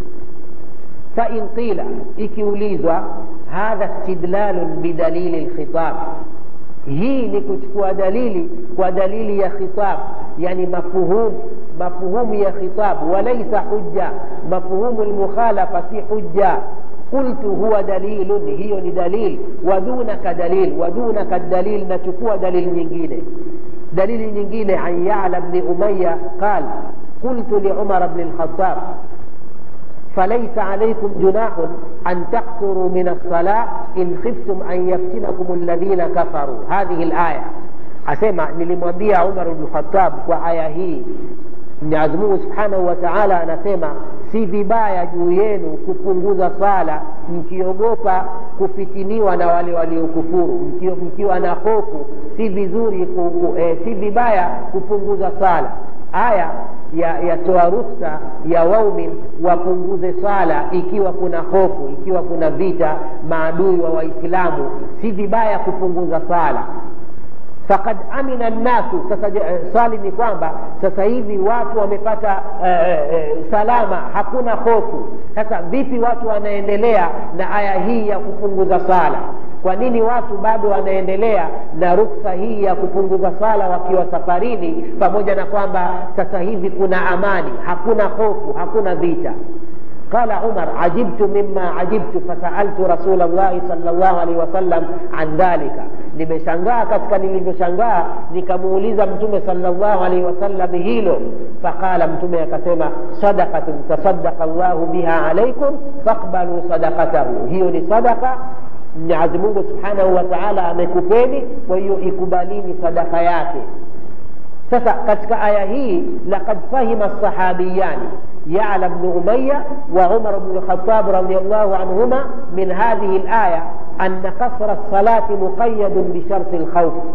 Fa in qila, ikiulizwa hadha istidlalun bidalili lkhitab, hii ni kuchukua dalili kwa dalili ya khitab, yani mafuhumu mafuhumu ya khitab, walaisa hujja. Mafuhumu lmukhalafa si hujja qultu huwa dalilun, hiyo ni dalil. Wadunaka dalil, wadunaka dalil, nachukua dalili nyingine. Dalili nyingine an Ya'la bni Umayya qal qultu li Umar bni lkhatab falaysa alaykum junahun an taqsuru min alsala in khiftum an yaftinakum alladhina kafaru. Hadhihi alaya asema, nilimwambia Umar bni lkhatab kwa aya hii Mwenyezi Mungu Subhanahu wa Ta'ala anasema si vibaya juu yenu kupunguza sala mkiogopa kufitiniwa na wale waliokufuru, mkiwa na hofu, si vizuri ku, eh, si vibaya kupunguza sala. Aya yatoa ya ruhusa ya waumin wapunguze sala ikiwa kuna hofu, ikiwa kuna vita maadui wa Waislamu, si vibaya kupunguza sala fakad amina nnasu. Sasa swali ni kwamba sasa hivi watu wamepata eh, eh, salama, hakuna hofu. Sasa vipi watu wanaendelea na aya hii ya kupunguza sala? Kwa nini watu bado wanaendelea na ruksa hii ya kupunguza sala wakiwa safarini, pamoja na kwamba sasa hivi kuna amani, hakuna hofu, hakuna vita? Qala Umar, ajibtu mimma ajibtu fasaltu rasula llahi sallallahu alaihi wasallam an dhalika, nimeshangaa katika nilivyoshangaa, nikamuuliza Mtume sallallahu alaihi wasallam hilo. Faqala, Mtume akasema, sadaqatun tasaddaqa llahu biha alaikum faqbalu sadaqatahu, hiyo ni sadaka Mwenyezi Mungu subhanahu wa taala amekupeni, kwa hiyo ikubalini sadaka yake. Sasa katika aya hii laqad fahima sahabiyani Ya'la bnu Umayya wa Umar bnu Khattab radiyallahu anhuma min hadhihi alaya anna qasra lsalati muqayadun bisharti lkhawf,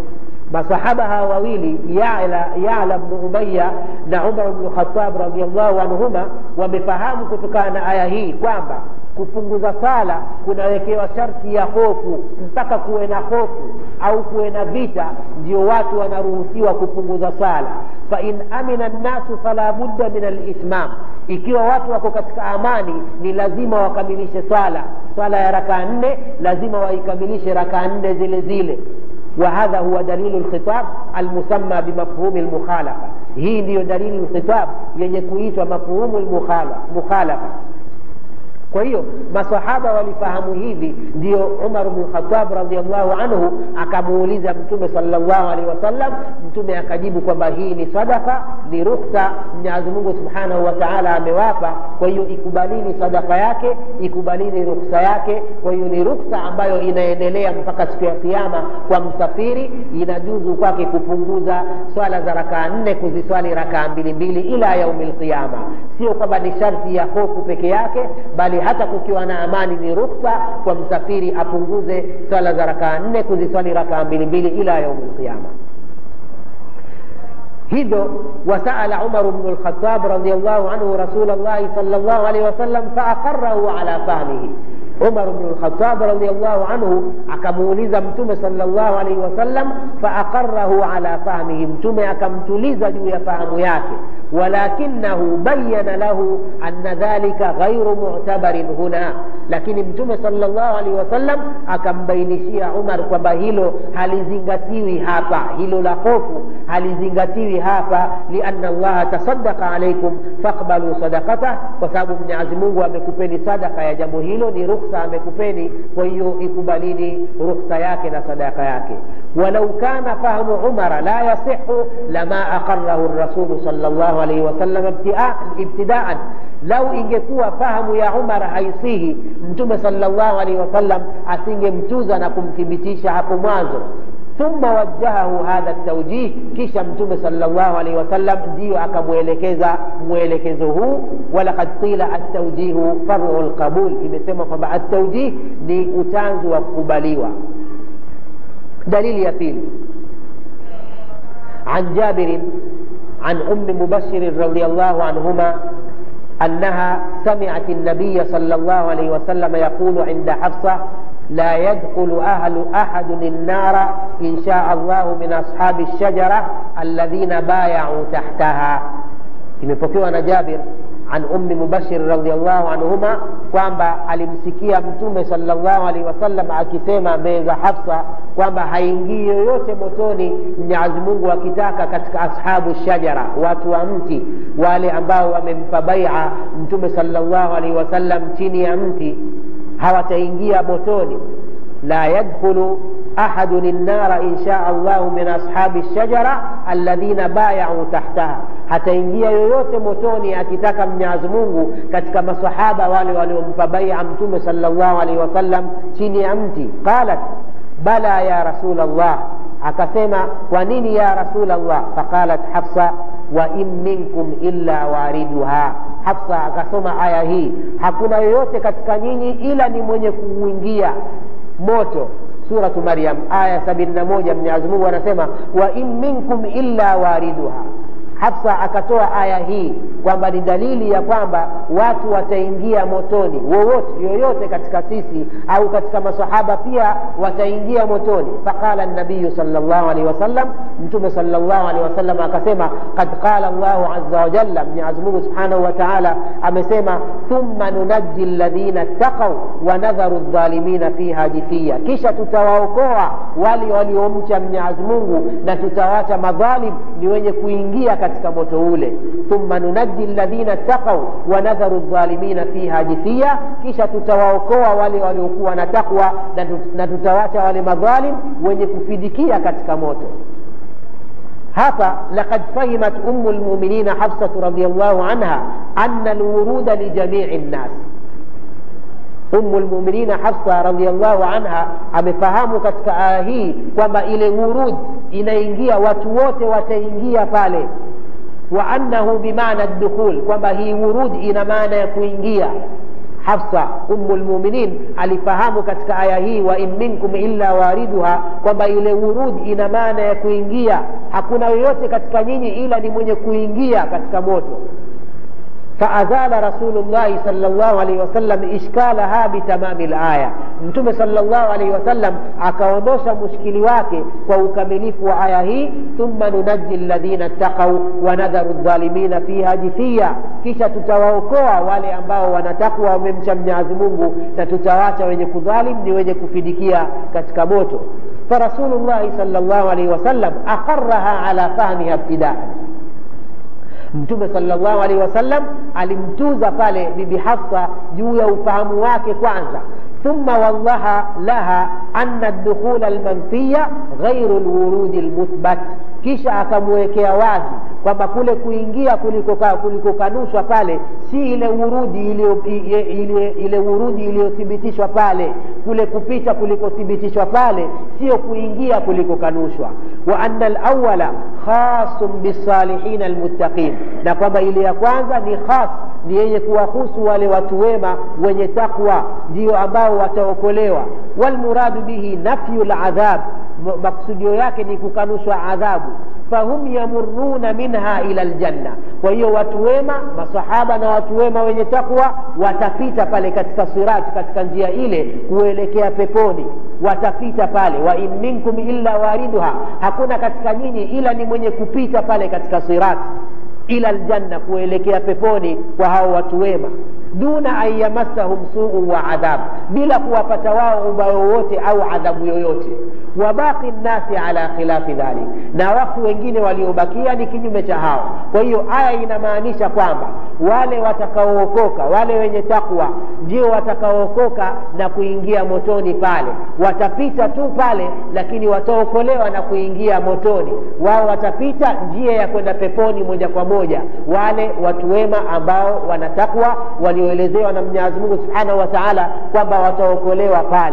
masahaba hawa wawili yala yala bnu umaya na umar bnu khatab radiallahu anhuma wamefahamu kutokana na aya hii kwamba kupunguza sala kunawekewa sharti ya hofu mpaka kuwe na hofu au kuwe na vita ndio watu wanaruhusiwa kupunguza sala fain amina nnasu fala budda min alitmam ikiwa watu wako katika amani ni lazima wakamilishe swala swala ya rakaa nne lazima waikamilishe rakaa nne zile zile وهذا هو دليل الخطاب المسمى بمفهوم المخالفة هي ndio dalili الخطاب yenye kuitwa mafhumu المخالفة kwa hiyo masahaba walifahamu hivi ndio umar bnu lkhatab radiallahu anhu akamuuliza mtume salllahu alehi wasallam mtume akajibu kwamba hii ni sadaka ni ruksa mwenyezi mungu subhanahu wa taala amewapa kwa hiyo ikubalini sadaka yake ikubalini ruksa yake kwa hiyo ni ruksa ambayo inaendelea mpaka siku ya kiama kwa msafiri inajuzu kwake kupunguza swala za rakaa nne kuziswali rakaa mbili mbili ila yaumi lqiama sio kwamba ni sharti ya hofu peke yake bali hata kukiwa na amani ni ruksa kwa msafiri apunguze swala za rakaa nne kuziswali rakaa mbili mbili ila yaumi lqiama hivyo wasaala umaru bnu lkhatab radiallahu anhu rasul llahi sal llahu alehi wasallam faaqarahu ala fahmihi umar bnu lkhatab radiallahu anhu akamuuliza mtume salllahu alaihi wasallam faaqarahu ala fahmihi mtume akamtuliza juu ya fahamu yake walakinahu bayana lahu anna dhalika ghairu mu'tabarin huna lakini mtume salllahu alaihi wasallam akambainishia umar kwamba hilo halizingatiwi hapa hilo la hofu halizingatiwi hapa lianna allaha tasadaka alaikum faqbalu sadakatah kwa sababu mwenyezi mungu amekupeni sadaka ya jambo hilo ni ruksa amekupeni kwa hiyo ikubalini ruksa yake na sadaka yake walau kana fahmu umara la yasihu lama aqarahu rasulu salllahu alaihi wasallam ibtidaan lau ingekuwa fahamu ya umar haisihi mtume salllahu alaihi wasallam asingemtuza na kumthibitisha hapo mwanzo ثم وجهه هذا التوجيه kisha mtume salllahu alaihi wasallam ndiyo akamwelekeza mwelekezo huu walakad qila altaujihu faru lqabul imesema kwamba altaujih ni utanzu wa kukubaliwa dalili ya pili عن جابر عن أم مبشر رضي الله عنهما أنها سمعت النبي صلى الله عليه وسلم يقول عند حفصة لا يدخل أهل أحد النار إن شاء الله من أصحاب الشجرة الذين بايعوا تحتها imepokewa na jabir an ummi mubashir radiallahu anhuma kwamba alimsikia mtume salllahu alaihi wasallam akisema mbele za hafsa kwamba haingii yoyote motoni mwenyezi mungu akitaka katika ashabu shajara watu wa mti wale ambao wamempa baia mtume salllahu alaihi wasallam chini ya mti hawataingia motoni la yadkhulu ahadun النار إن شاء الله من أصحاب الشجرة الذين بايعوا تحتها hataingia yoyote motoni akitaka mnyazi mungu katika masahaba wale waliompa baia mtume salllahu alaihi wasallam chini ya mti qalat bala ya rasul llah akasema kwa nini ya rasul llah faqalat hafsa wa in minkum illa wariduha hafsa akasoma aya hii hakuna yoyote katika nyinyi ila ni mwenye kuuingia moto suratu maryam aya sabini na moja mwenyezi mungu anasema wa in minkum illa wariduha hafsa akatoa aya hii kwamba ni dalili ya kwamba watu wataingia motoni wowote yoyote katika sisi au katika masahaba pia wataingia motoni faqala nabiyu salllahu alehi wasallam mtume salllahu alehi wasallam akasema kad qala llahu aza wajalla mwenyezimungu subhanahu wa taala amesema thumma nunaji ladhina ttaqau wanadharu dhalimina fiha jithia kisha tutawaokoa wale waliomcha mwenyezi mungu na tutawacha madhalim ni wenye kuingia katika moto ule thumma nunaji ladhina ttaqau wanadharu dhalimina fiha jithia kisha tutawaokoa wale waliokuwa na takwa na tutawacha wale madhalim wenye kufidikia katika moto hapa laqad fahimat umu lmuminina hafsatu radiallahu anha ana lwuruda lijamii nnas umu lmuminina hafsa radiallahu anha amefahamu katika aya hii kwamba ile wurud inaingia watu wote wataingia pale wa annahu bimana dukhul kwamba hii wurud ina maana ya kuingia hafsa umu lmuminin alifahamu katika aya hii wa in minkum illa wariduha kwamba ile urudi ina maana ya kuingia hakuna yoyote katika nyinyi ila ni mwenye kuingia katika moto faazala rasulullahi sal llahu alaihi wasallam ishkalaha bitamami laya mtume sal llahu alaihi wasallam akaondosha mushkili wake kwa ukamilifu wa aya hii thumma nunaji ladhina taqau wanadharu dhalimina fiha jithiya kisha tutawaokoa wale ambao wanatakwa wamemcha mnyazi mungu na tutawacha wenye kudhalim ni wenye kufidikia katika moto farasulullahi sal llahu alaihi wasallam aqaraha ala fahmiha ibtidaan mtume salllahu alaihi wasallam alimtuza pale bibi hafsa juu ya ufahamu wake kwanza thumma wallaha laha ana dukhula lmanfiya ghairu lwurudi lmuthbat kisha akamwekea wazi kwamba kule kuingia kulikokanushwa pale si ile urudi ile, ile, ile urudi iliyothibitishwa pale kule kupita kulikothibitishwa pale sio kuingia kulikokanushwa wa ana lawala khasun bisalihina almuttaqin na kwamba ile ya kwanza ni khas ni yenye kuwahusu wale watu wema wenye takwa ndio ambao wataokolewa walmuradu bihi nafyu ladhab maksudio yake ni kukanushwa adhabu fahum yamuruna minha ila ljanna kwa hiyo watu wema masahaba na watu wema wenye takwa watapita pale katika sirati katika njia ile kuelekea peponi watapita pale wa in minkum illa wariduha hakuna katika nyinyi ila ni mwenye kupita pale katika sirati ila ljanna kuelekea peponi kwa hao watu wema duna an yamassahum suu wa adhab bila kuwapata wao ubaya wowote au adhabu yoyote wabaqi nnasi ala khilafi dhalik na watu wengine waliobakia ni kinyume cha hao kwa hiyo aya inamaanisha kwamba wale watakaookoka wale wenye takwa ndio watakaookoka na kuingia motoni pale watapita tu pale lakini wataokolewa na kuingia motoni wao watapita njia ya kwenda peponi moja kwa moja wale watu wema ambao wanatakwa walioelezewa na mwenyezi mungu subhanahu wa taala kwamba wataokolewa pale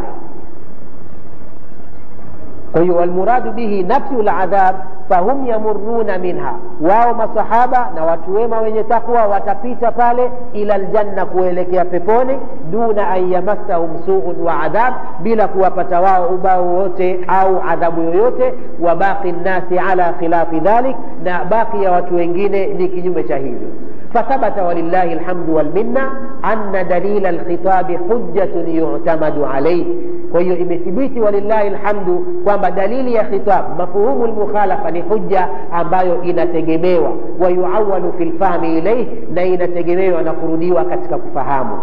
kwa hiyo walmuradu bihi nafyu ladhab fahum yamuruna minha wao masahaba na watu wema wenye takwa watapita pale ila ljanna kuelekea peponi duna an yamassahum suun wa adhab bila kuwapata wao ubao wowote au adhabu yoyote wa baqi nnasi ala khilafi dhalik na baki ya watu wengine ni kinyume cha hivyo فثبت ولله الحمد والمنة أن دليل الخطاب حجة يعتمد عليه وهي imethibiti walillahi lhamdu kwamba dalili ya khitab mafhumu lmukhalafa ni hujja ambayo inategemewa wayuawalu fi lfahmi ilaih na inategemewa na kurudiwa katika kufahamu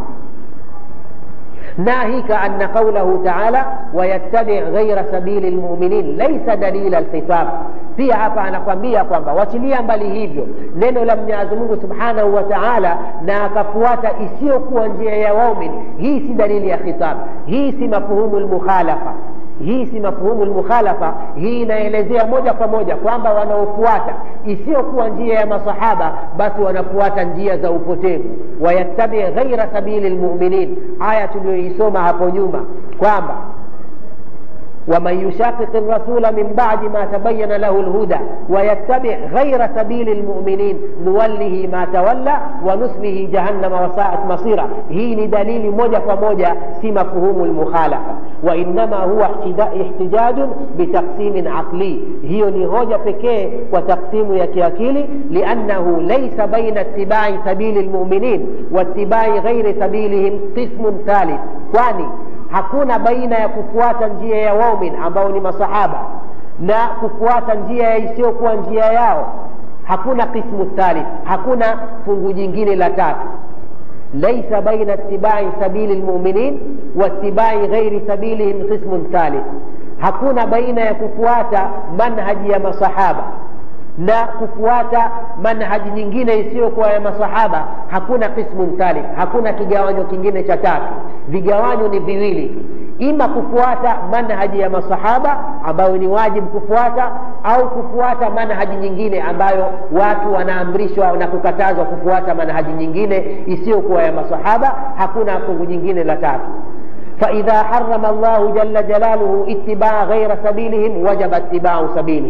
ناهيك أن قوله تعالى ويتبع غير سبيل المؤمنين ليس دليل الخطاب pia hapa anakwambia kwamba wachilia mbali hivyo neno la mwenyezi mungu subhanahu wa taala na akafuata isiyokuwa njia ya waumin hii si dalili ya khitab hii si mafhumu lmukhalafa hii si mafhumu lmukhalafa hii inaelezea moja kwa moja kwamba wanaofuata isiyokuwa njia ya masahaba basi wanafuata njia za upotevu wayattabi ghaira sabili lmuminin aya tuliyoisoma hapo nyuma kwamba ومن يشاقق الرسول من بعد ما تبين له الهدى ويتبع غير سبيل المؤمنين نوله ما تولى ونسله جهنم وساءت مصيرا هي دليل موجة فموجة في مفهوم المخالفة وإنما هو احتجاج بتقسيم عقلي هي نهوجة pekee وتقسيم يكياكيلي لأنه ليس بين اتباع سبيل المؤمنين واتباع غير سبيلهم قسم ثالث kwani hakuna baina ya kufuata njia ya waumin ambao ni masahaba na kufuata njia isiyokuwa njia yao hakuna qismu thalith hakuna fungu jingine la tatu laisa baina itibai sabili lmuminin waitibai ghairi sabilihim qismun thalith hakuna baina ya kufuata manhaji ya masahaba na kufuata manhaji nyingine isiyokuwa ya masahaba hakuna qismun thalith hakuna kigawanyo kingine cha tatu vigawanyo ni viwili ima kufuata manhaji ya masahaba ambayo ni wajibu kufuata au kufuata manhaji nyingine ambayo watu wanaamrishwa na kukatazwa kufuata manhaji nyingine isiyokuwa ya masahaba hakuna fungu jingine la tatu فإذا حرم الله جل جلاله اتباع غير سبيلهم وجب اتباع سبيلهم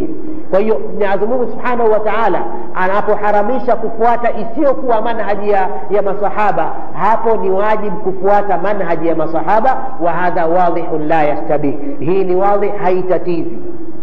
kwa hiyo mwenyezi mungu subhanahu wa taala anapoharamisha kufuata isiyokuwa manhaji ya, ya masahaba hapo ni wajibu kufuata manhaji ya masahaba wa hadha wadhihun la yastabih hii ni wadhih haitatizi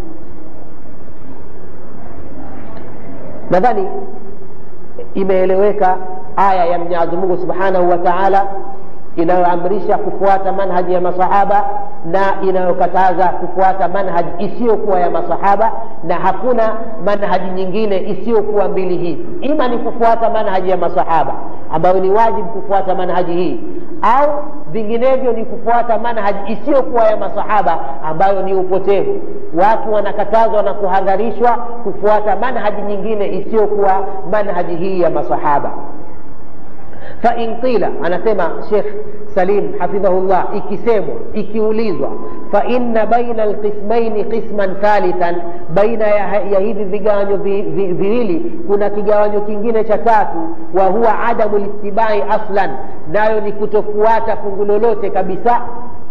nadhani imeeleweka aya ya mwenyezi mungu subhanahu wa taala inayoamrisha kufuata manhaji ya masahaba na inayokataza kufuata manhaji isiyokuwa ya masahaba na hakuna manhaji nyingine isiyokuwa mbili hizi ima ni kufuata manhaji ya masahaba ambayo ni wajibu kufuata manhaji hii au vinginevyo ni kufuata manhaji isiyokuwa ya masahaba ambayo ni upotevu watu wanakatazwa na kuhadharishwa kufuata manhaji nyingine isiyokuwa manhaji hii ya masahaba fain qila anasema shekh salim hafidhahullah ikisemwa ikiulizwa faina baina alqismaini qisman thalithan baina ya, ya hivi vigawanyo vi, vi, viwili kuna kigawanyo kingine cha tatu wa huwa adamu litibai aslan nayo ni kutofuata fungu lolote kabisa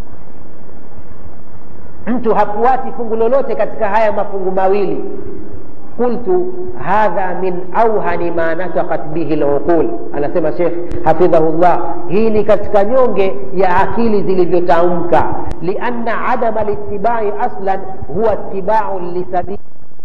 mtu hafuati fungu lolote katika haya mafungu mawili qultu hadha min auhani ma natakat bihi luqul anasema shekh hafidhahullah hii ni katika nyonge ya akili zilivyotamka lianna adama litibai aslan huwa tibaun lisabili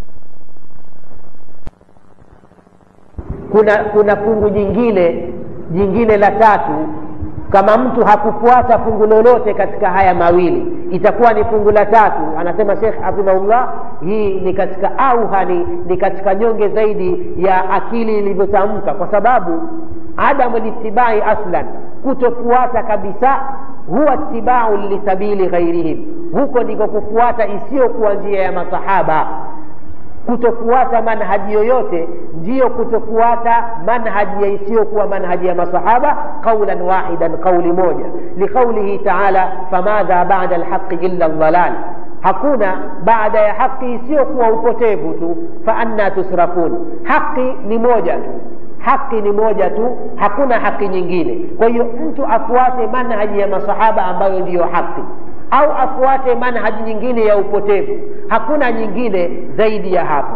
kuna kuna fungu jingine jingine la tatu kama mtu hakufuata fungu lolote katika haya mawili itakuwa ni fungu la tatu anasema shekh hafidhahullah hii ni katika auhani ni katika nyonge zaidi ya akili ilivyotamka kwa sababu adamu litibai aslan kutofuata kabisa huwa tibau lisabili ghairihim huko ndiko kufuata isiyokuwa njia ya masahaba kutofuata manhaji yoyote ndiyo kutofuata manhaji ya isiyokuwa manhaji ya masahaba qaulan wahidan qauli moja liqaulihi taala famadha bada lhaqi illa ldalal hakuna baada ya haki isiyokuwa upotevu tu faanna tusrafun haki ni moja tu haki ni moja tu hakuna haki nyingine kwa hiyo mtu afuate manhaji ya masahaba ambayo ndiyo haki au afuate manhaji nyingine ya upotevu hakuna nyingine zaidi ya hapo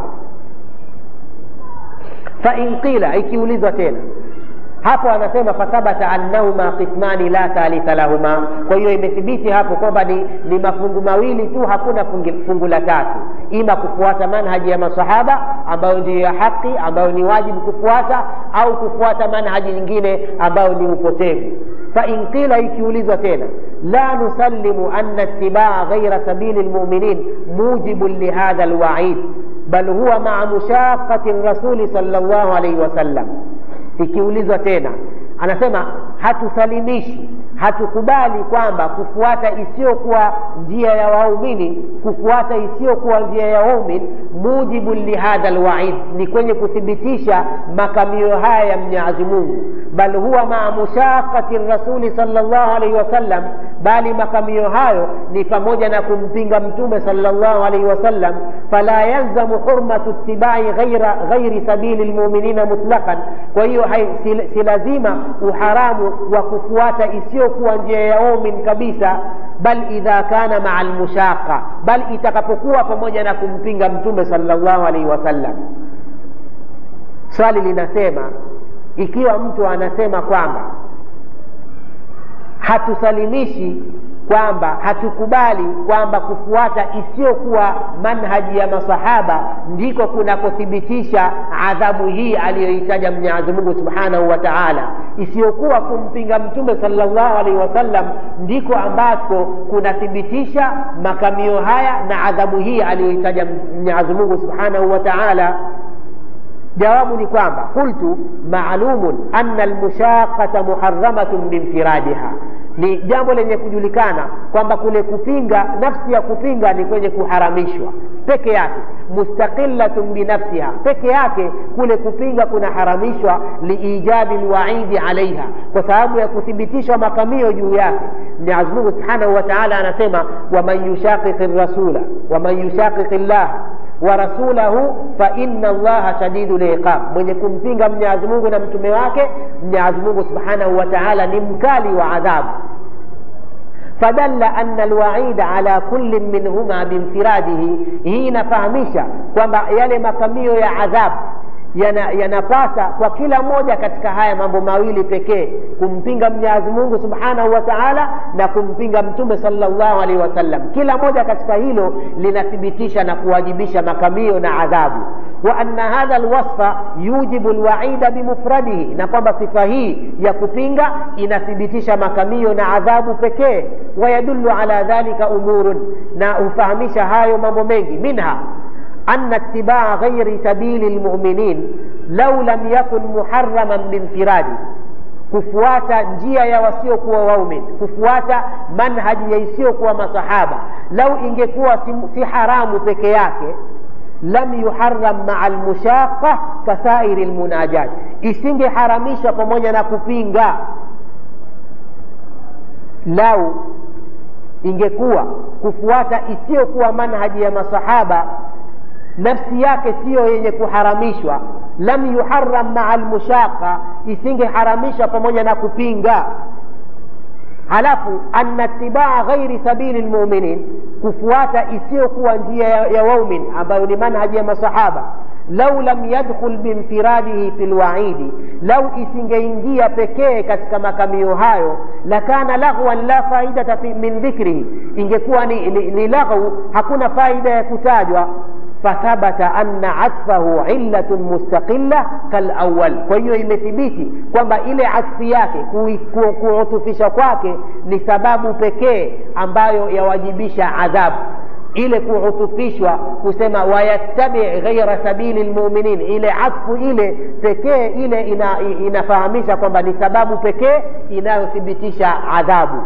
fain qila ikiulizwa tena hapo anasema fathabata annahuma qismani la thalitha lahuma kwa hiyo imethibiti hapo kwamba ni, ni mafungu mawili tu hakuna fungi, fungu la tatu ima kufuata manhaji ya masahaba ambayo ndiyo ya haki ambayo ni wajibu kufuata au kufuata manhaji nyingine ambayo ni upotevu fain qila ikiulizwa tena la nusallimu anna itibaa ghaira sabili lmuminin mujibun lihadha lwaid bal huwa maa mushaqati rasuli sal llahu alaihi wasallam ikiulizwa tena anasema hatusalimishi hatukubali kwamba kufuata isiyokuwa njia ya waumini kufuata isiyokuwa njia ya waumini mujibu lihadha lwaid ni kwenye kuthibitisha makamio haya ya mnyazi mungu bal huwa maa mushaqati rasuli sal llahu alaihi wasallam bali makamio hayo ni pamoja na kumpinga mtume sal llahu alaihi wasallam fala yalzamu hurmatu ittibai ghaira, ghairi sabili lmuminina mutlaqan kwa hiyo si, si lazima uharamu wa kufuata isiyokuwa njia ya waumini kabisa bal idha kana maa lmushaqa bal itakapokuwa pamoja na kumpinga mtume sal llahu alaihi wasallam swali linasema ikiwa mtu anasema kwamba hatusalimishi kwamba hatukubali kwamba kufuata isiyokuwa manhaji ya masahaba ndiko kunakothibitisha adhabu hii aliyoitaja mwenyezi mungu subhanahu wa taala isiyokuwa kumpinga mtume salllahu alaihi wasallam ndiko ambako kunathibitisha makamio haya na adhabu hii aliyoitaja mwenyezi mungu subhanahu wa taala jawabu ni kwamba qultu maalumun anna almushaqata muharamatun binfiradiha ni jambo lenye kujulikana kwamba kule kupinga nafsi ya kupinga ni kwenye kuharamishwa peke yake mustaqilatun binafsiha peke yake kule kupinga kunaharamishwa liijabi lwaidi alaiha kwa sababu ya kuthibitishwa makamio juu yake mwenyezi mungu subhanahu wa taala anasema waman yushaqiqi rasula waman yushaqiqi llaha wa rasulahu faina llaha shadidu liqab mwenye kumpinga mwenyezi mungu na mtume wake mwenyezi mungu subhanahu wa taala ni mkali wa adhabu فدل أن الوعيد على كل منهما بانفراده hii inafahamisha kwamba yale makamio ya adhabu yanapasa yana kwa kila moja katika haya mambo mawili pekee kumpinga mwenyezi mungu subhanahu wa taala na kumpinga mtume salllahu alaihi wasallam kila moja katika hilo linathibitisha na kuwajibisha makamio na adhabu wa anna hadha lwasfa yujibu lwaida bimufradihi na kwamba sifa hii ya kupinga inathibitisha makamio na adhabu pekee wayadulu ala dhalika umurun na hufahamisha hayo mambo mengi minha أن اتباع غير سبيل المؤمنين لو لم يكن محرما بانفراده kufuata njia ya wasiokuwa waumin kufuata manhaji ya isiyokuwa masahaba lau ingekuwa si, si haramu peke yake lam yuharam maa lmushaqa kasairi lmunajat isingeharamishwa pamoja na kupinga lau ingekuwa kufuata isiyokuwa manhaji ya masahaba nafsi yake siyo yenye kuharamishwa lam yuharam maa lmushaqa isingeharamishwa pamoja na kupinga halafu anna tibaa ghairi sabili lmuminin kufuata isiyokuwa njia ya, ya waumin ambayo ni manhaji ya masahaba lau lam yadkhul biinfiradihi fi lwaidi lau isingeingia pekee katika makamio hayo lakana laghwan la faidata min dhikrihi ingekuwa ni, ni, ni laghwu hakuna faida ya kutajwa فثبت أن عطفه علة مستقلة كالأول kwa hiyo imethibiti kwamba ile atfi yake kuutufisha kwake ni sababu pekee ambayo yawajibisha adhabu ile kuhutufishwa kusema wayattabi ghaira sabili lmuminin ile atfu ile pekee ile ina, inafahamisha kwamba ni sababu pekee inayothibitisha adhabu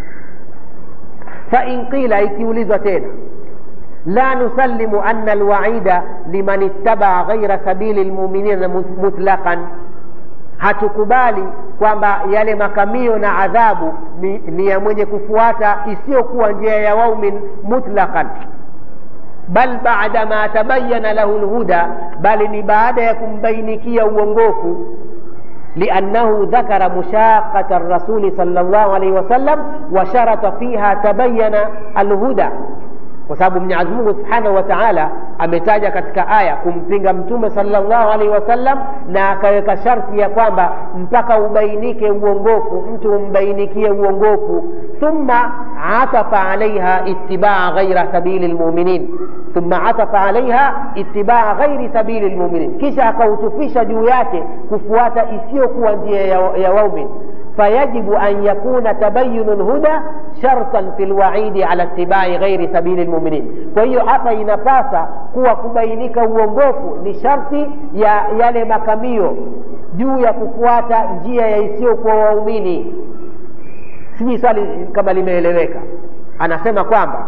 fain qila ikiulizwa tena لا نسلم أن الوعيد لمن اتبع غير سبيل المؤمنين مطلقا hatukubali kwamba yale makamio na adhabu ni, ni ya mwenye kufuata isiyokuwa njia ya waumin mutlaqan bal bada ma tabayana lahu lhuda bali ni baada ya kumbainikia uongofu لأنه ذكر مشاقة الرسول صلى الله عليه وسلم وشرط فيها تبين الهدى kwa sababu mwenyezi mungu subhanahu wa taala ametaja katika aya kumpinga mtume salllahu alaihi wasallam na akaweka sharti ya kwamba mpaka ubainike uongofu mtu umbainikie uongofu thumma atafa alaiha itibaa ghaira sabili lmuminin thumma atafa alaiha itibaa ghairi sabili lmuminin kisha akautufisha juu yake kufuata isiyokuwa njia ya, ya waumin فيجب أن يكون تبين الهدى شرطا في الوعيد على اتباع غير سبيل المؤمنين فهي hapa inapasa kuwa kubainika uongofu ni sharti ya yale makamio juu ya kufuata njia ya isiyokuwa waumini sijui swali kama limeeleweka anasema kwamba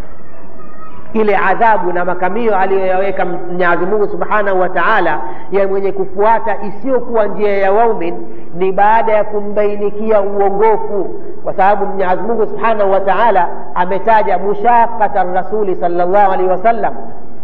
ile adhabu na makamio aliyoyaweka mwenyezi mungu subhanahu wa taala ya mwenye kufuata isiyokuwa njia ya waumin ni baada ya kumbainikia uongofu kwa sababu mwenyezi mungu subhanahu wa taala ametaja mushaqata rasuli salllahu alaihi wasallam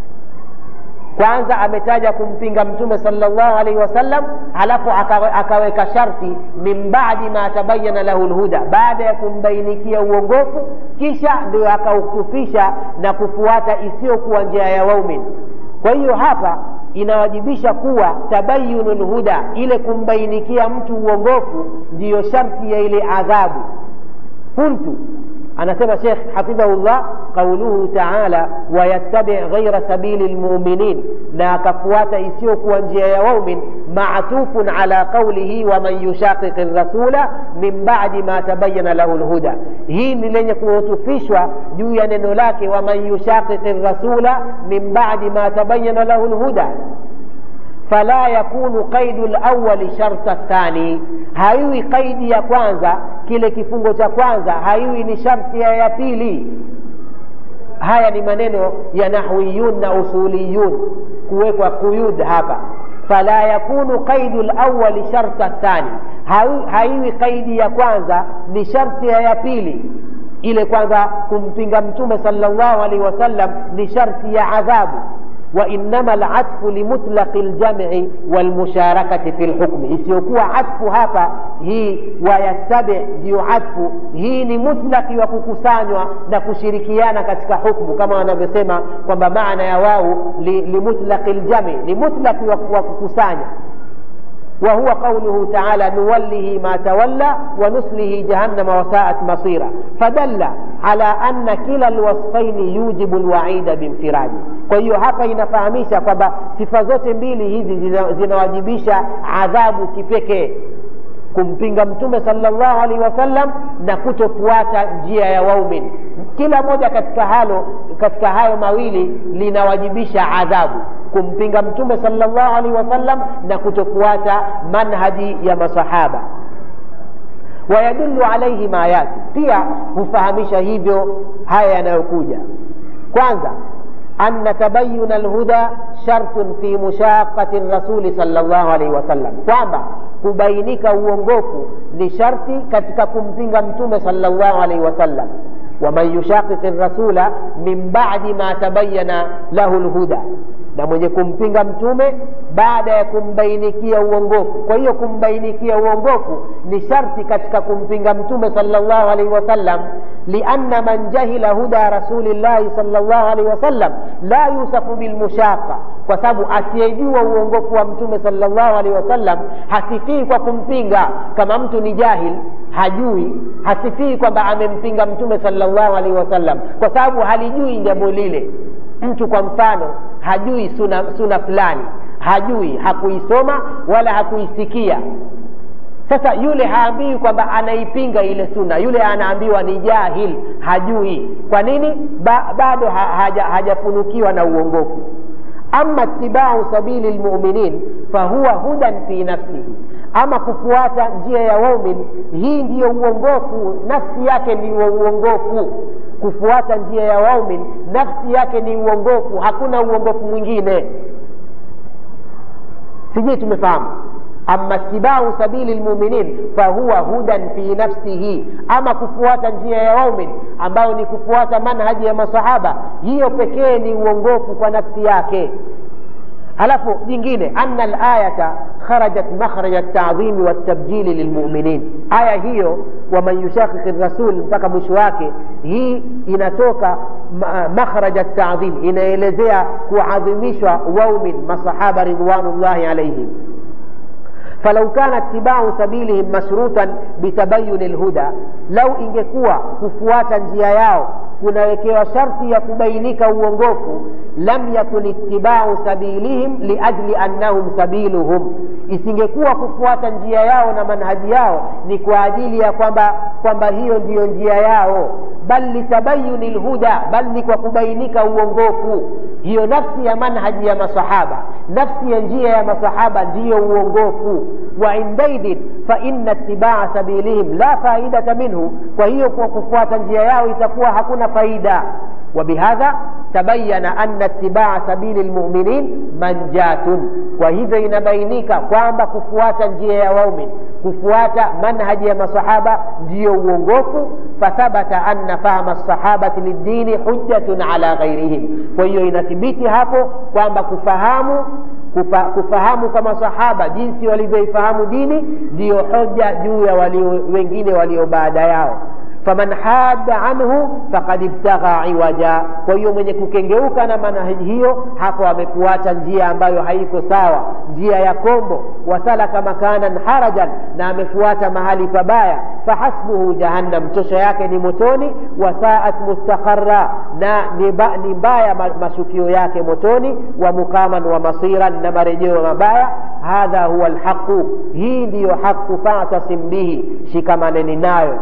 kwanza ametaja kumpinga mtume salllahu alaihi wasallam halafu akaweka sharti min badi ma tabayana lahu lhuda baada ya kumbainikia uongofu kisha ndio akautufisha na kufuata isiyokuwa njia ya waumin kwa hiyo hapa inawajibisha kuwa tabayunu lhuda ile kumbainikia mtu uongofu ndiyo sharti ya ile adhabu qultu anasema shekh hafidhahullah qauluhu taala wayattabi ghaira sabili lmuminin na akafuata isiyokuwa njia ya waumin matufun ala qaulihi waman yushaqiqi rasula min badi ma tabayana lahu lhuda hii ni lenye kuhutufishwa juu ya neno lake waman yushaqiqi rasula min badi ma tabayana lahu lhuda fala yakunu qaidu lawali sharta thani haiwi qaidi ya kwanza kile kifungo cha kwanza haiwi ni sharti ya ya pili haya ni maneno ya nahwiyun na usuliyun kuwekwa kuyud hapa fala yakunu qaidu lawali sharta thani haiwi qaidi ya kwanza ni sharti ya ya pili ile kwanza kumpinga mtume salllahu alaihi wasallam ni sharti ya adhabu وإنما العطف لمطلق الجمع والمشاركة في الحكم isiyokuwa atfu hapa hii wayattabi ndiyo atfu hii ni mutlaki wa kukusanywa na kushirikiana katika hukmu kama wanavyosema kwamba maana ya wau limutlaqi li ljami ni mutlaki wa kukusanya وهو قوله تعالى نوله ما تولى ونصله جهنم وساءت مصيرا فدل على أن كلا الوصفين يوجب الوعيد بانفراده kwa hiyo hapa inafahamisha kwamba sifa zote mbili hizi zinawajibisha adhabu kipekee kumpinga mtume salllahu alaihi wasallam na kutofuata njia ya waumin kila moja katika halo katika hayo mawili linawajibisha adhabu kumpinga mtume salllahu alaihi wasallam na kutofuata manhaji ya masahaba wayadulu alaihi ma yati pia hufahamisha hivyo haya yanayokuja kwanza أن تبين الهدى شرط في مشاقة الرسول صلى الله عليه وسلم kwamba kubainika uongofu ni sharti katika kumpinga mtume sallallahu alaihi wasallam waman yushaqiqi rasula min badi ma tabayana lahu lhuda na mwenye kumpinga mtume baada ya kumbainikia uongofu kwa hiyo kumbainikia uongofu ni sharti katika kumpinga mtume sallallahu alaihi wasallam lianna man jahila huda rasulillahi sallallahu alaihi wasallam la yusafu bilmushaqa kwa sababu asiyejua uongofu wa mtume sallallahu alaihi wasallam hasifii kwa kumpinga kama mtu ni jahil hajui hasifii kwamba amempinga mtume sallallahu alaihi wasallam kwa sababu halijui jambo lile mtu kwa mfano hajui suna, suna fulani hajui hakuisoma wala hakuisikia sasa yule haambiwi kwamba anaipinga ile suna yule anaambiwa ni jahil hajui kwa nini ba, bado ha, haja, hajafunukiwa na uongofu ama tibau sabili lmuminin fahuwa hudan fi nafsihi ama kufuata njia ya waumin hii ndiyo uongofu nafsi yake ni uongofu kufuata njia ya waumin nafsi yake ni uongofu hakuna uongofu mwingine sijui tumefahamu ama tibau sabili lmuminin fahuwa hudan fi nafsihi ama kufuata njia ya waumin ambayo ni kufuata manhaji ya masahaba hiyo pekee ni uongofu kwa nafsi yake halafu jingine ana layata kharajat makhraja ltadhimi waltabjili lilmuminin aya hiyo waman yushakiki rasul mpaka mwisho wake hii inatoka makhraja ltadhim inaelezea kuadhimishwa waumin masahaba ridwanullahi alaihim falau kana itibau sabilihim mashrutan bitabayuni lhuda lau ingekuwa kufuata njia yao kunawekewa sharti ya kubainika uongofu lam yakun itibau sabilihim liajli annahum sabiluhum isingekuwa kufuata njia yao na manhaji yao ni kwa ajili ya kwamba kwamba hiyo ndiyo njia yao bal litabayuni lhuda bal ni kwa kubainika uongofu hiyo nafsi ya manhaji ya masahaba nafsi ya njia ya masahaba ndiyo uongofu wa indaidhin faina itibaa sabilihim la faidata minhu kwa hiyo kwa kufuata njia yao itakuwa hakuna faida وبهذا تبين أن اتباع سبيل المؤمنين منجاة وهذا ينبينيك kwamba kufuata njia ya waumin kufuata manhaji ya masahaba ndiyo uongofu fathabata anna fahma lsahabati lidini hujjatun ala ghairihim kwa hiyo inathibiti hapo kwamba kufahamu kufa, kufahamu kama sahaba jinsi walivyoifahamu dini ndiyo hoja juu ya walio, wengine walio baada yao faman hadda anhu fakad ibtagha iwaja kwa hiyo mwenye kukengeuka na manhaji hiyo hapo amefuata njia ambayo haiko sawa njia ya kombo wasalaka makanan harajan na amefuata mahali pabaya fahasbuhu jahannam tosha yake ni motoni wasaat mustakhara na ni mbaya mashukio yake motoni wa mukaman wa masiran na marejeo mabaya hadha huwa lhaqu hii ndiyo haqu fatasim bihi shikamaneni nayo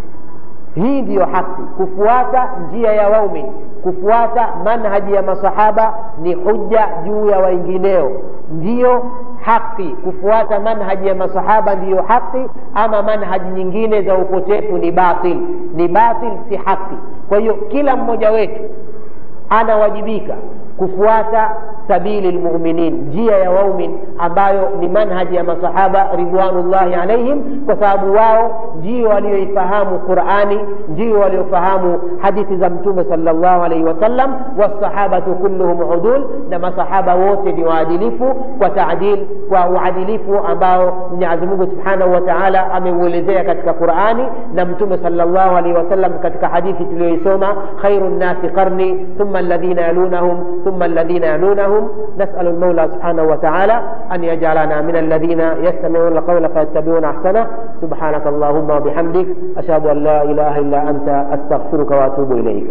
hii ndiyo haki kufuata njia ya waumin kufuata manhaji ya masahaba ni hujja juu ya wengineo ndiyo haki kufuata manhaji ya masahaba ndiyo haki ama manhaji nyingine za upotefu ni batil ni batil si haki kwa hiyo kila mmoja wetu anawajibika kufuata sabili lmuminin njia ya waumin ambayo ni manhaji ya masahaba ridwanullahi alaihim kwa sababu wao ndio walioifahamu qurani ndio waliofahamu hadithi za mtume salllahu alaihi wasallam wasahabatu kulluhum udul na masahaba wote ni waadilifu kwa taadil kwa uadilifu ambao mwenyezi mungu subhanahu wa taala ameuelezea katika qurani na mtume salllahu alaihi wasallam katika hadithi tuliyoisoma khairu nnasi qarni thumma alladhina yalunahum ثم الذين يلونهم نسأل المولى سبحانه وتعالى أن يجعلنا من الذين يستمعون القول فيتبعون أحسنه سبحانك اللهم وبحمدك أشهد أن لا إله إلا أنت أستغفرك وأتوب إليك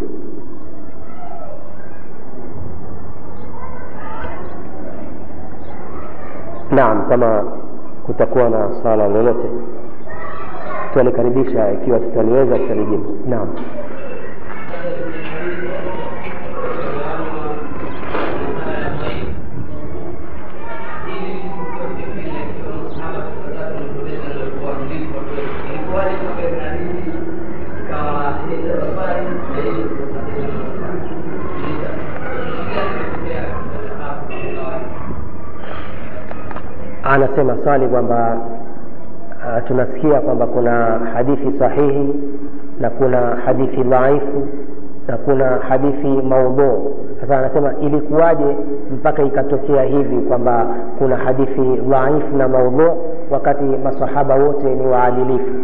naam kama kutakuwa na swala lolote tutalikaribisha ikiwa tutaliweza tutalijibu naam anasema swali kwamba uh, tunasikia kwamba kuna hadithi sahihi na kuna hadithi dhaifu na kuna hadithi maudhuu sasa anasema ilikuwaje mpaka ikatokea hivi kwamba kuna hadithi dhaifu na maudhuu wakati masahaba wote ni waadilifu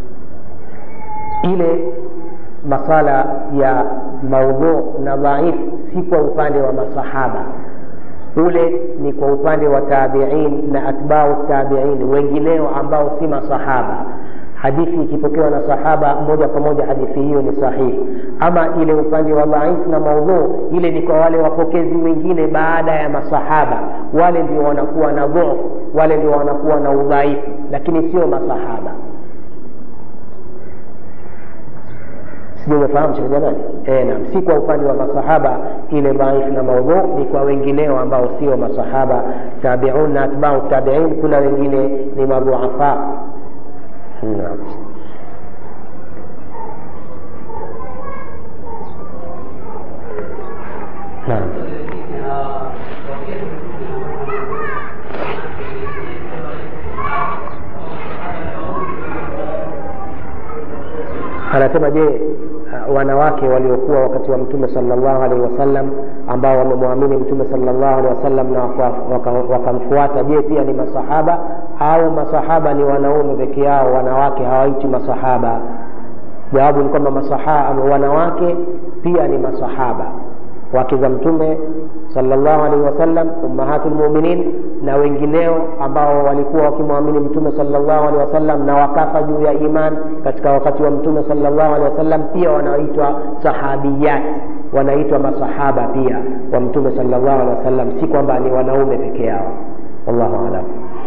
ile masala ya maudhuu na dhaifu si kwa upande wa masahaba ule ni kwa upande wa tabiin na atbau tabiin wengineo ambao si masahaba hadithi ikipokewa na sahaba moja kwa moja hadithi hiyo ni sahihi ama ile upande wa dhaifu na maudhuu ile ni kwa wale wapokezi wengine baada ya masahaba wale ndio wanakuwa na dhufu wale ndio wanakuwa na udhaifu lakini sio masahaba sijumefahamu shekh jamani e, naam si kwa upande wa masahaba ile dhaifu na maudhu ni kwa wengineo ambao sio masahaba tabiun na atbau tabiin kuna wengine ni madhuafa naam naam anasema je uh, wanawake waliokuwa wakati wa mtume salllahu alaihi wasallam ambao wamemwamini mtume salllahu alehi wasallam na wakamfuata waka, waka je pia ni masahaba au masahaba ni wanaume peke yao wanawake hawaiti masahaba jawabu ni kwamba masahaba wanawake pia ni masahaba wake za mtume salllahu alaihi wasallam ummahatu lmuminin na wengineo ambao walikuwa wakimwamini mtume salllahu alehi wasallam na wakafa juu ya iman katika wakati wa mtume salllahu alehi wasallam pia wanaitwa sahabiyat wanaitwa masahaba pia wa mtume salllahu alehi wasallam si kwamba ni wanaume peke yao wallahu alam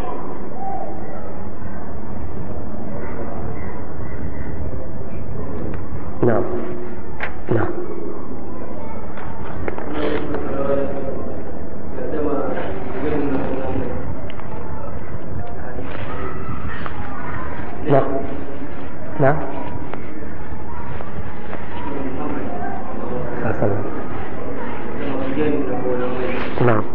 naam naam na na sasa naam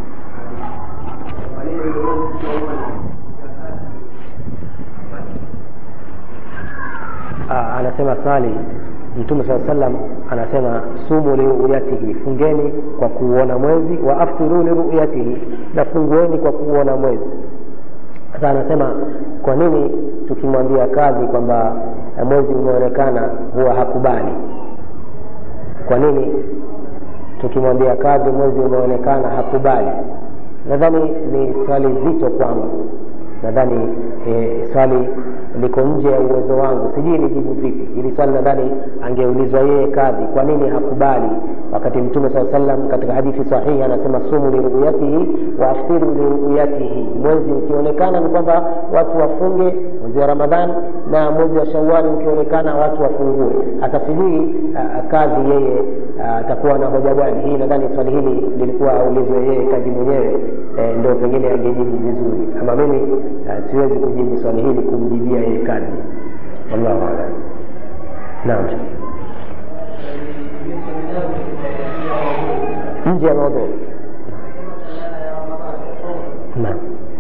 anasema swali mtume saa salam anasema sumu liruyatihi fungeni kwa kuuona mwezi wa aftiru liruyatihi na fungueni kwa kuuona mwezi sasa anasema kwa nini tukimwambia kadhi kwamba mwezi umeonekana huwa hakubali kwa nini tukimwambia kadhi mwezi umeonekana hakubali nadhani ni swali zito kwangu nadhani e, swali liko nje ya uwezo wangu sijui nijibu vipi hili swali nadhani angeulizwa yeye kadhi kwa nini hakubali wakati mtume saa salam katika hadithi sahihi anasema sumu liruyatihi wa aftiru liruyatihi mwezi ukionekana ni kwamba watu wafunge mwezi wa ramadhan na mwezi wa shawali ukionekana watu wafungue hata sijui kadhi yeye atakuwa na hoja gani hii nadhani swali hili lilikuwa aulizwe yeye kadhi mwenyewe e, ndio pengine angejibu vizuri ama mimi uh, siwezi kujibu swali hili kumjibia yeye kadhi wallahu alam naam nje ya maudhui naam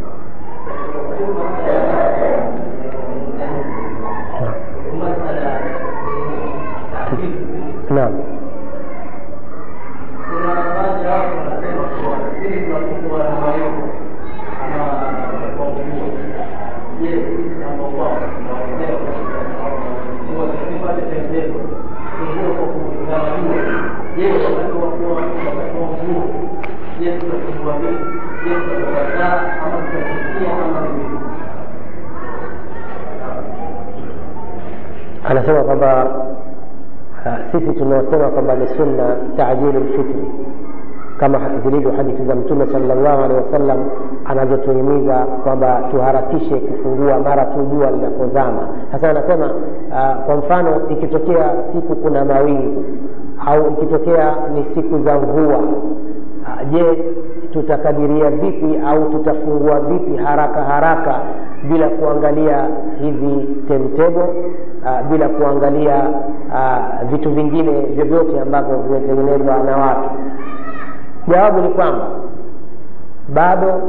naam kuna baadhi ya watu wanasema kuwa ili tunafungua na malengo ama kwa nguo. Je, sisi kama wao tunawaelewa kwa tukipata tendo nguo kwa kutazama juu. Je, wakati wa kuwa wakati wa nguo. Je, tutafungua vipi? Je, tutakataa ama tutafikia ama ni vipi? anasema kwamba uh, sisi tunaosema kwamba ni sunna tajilu lfitri kama zilivyo hadithi za mtume salllahu alehi wasallam anazotuhimiza kwamba tuharakishe kufungua mara tu jua linapozama sasa anasema uh, kwa mfano ikitokea siku kuna mawingu au ikitokea ni siku za mvua uh, je tutakadiria vipi au tutafungua vipi haraka haraka bila kuangalia hizi temtebo uh, bila kuangalia uh, vitu vingine vyovyote ambavyo vimetengenezwa na watu jawabu ni kwamba bado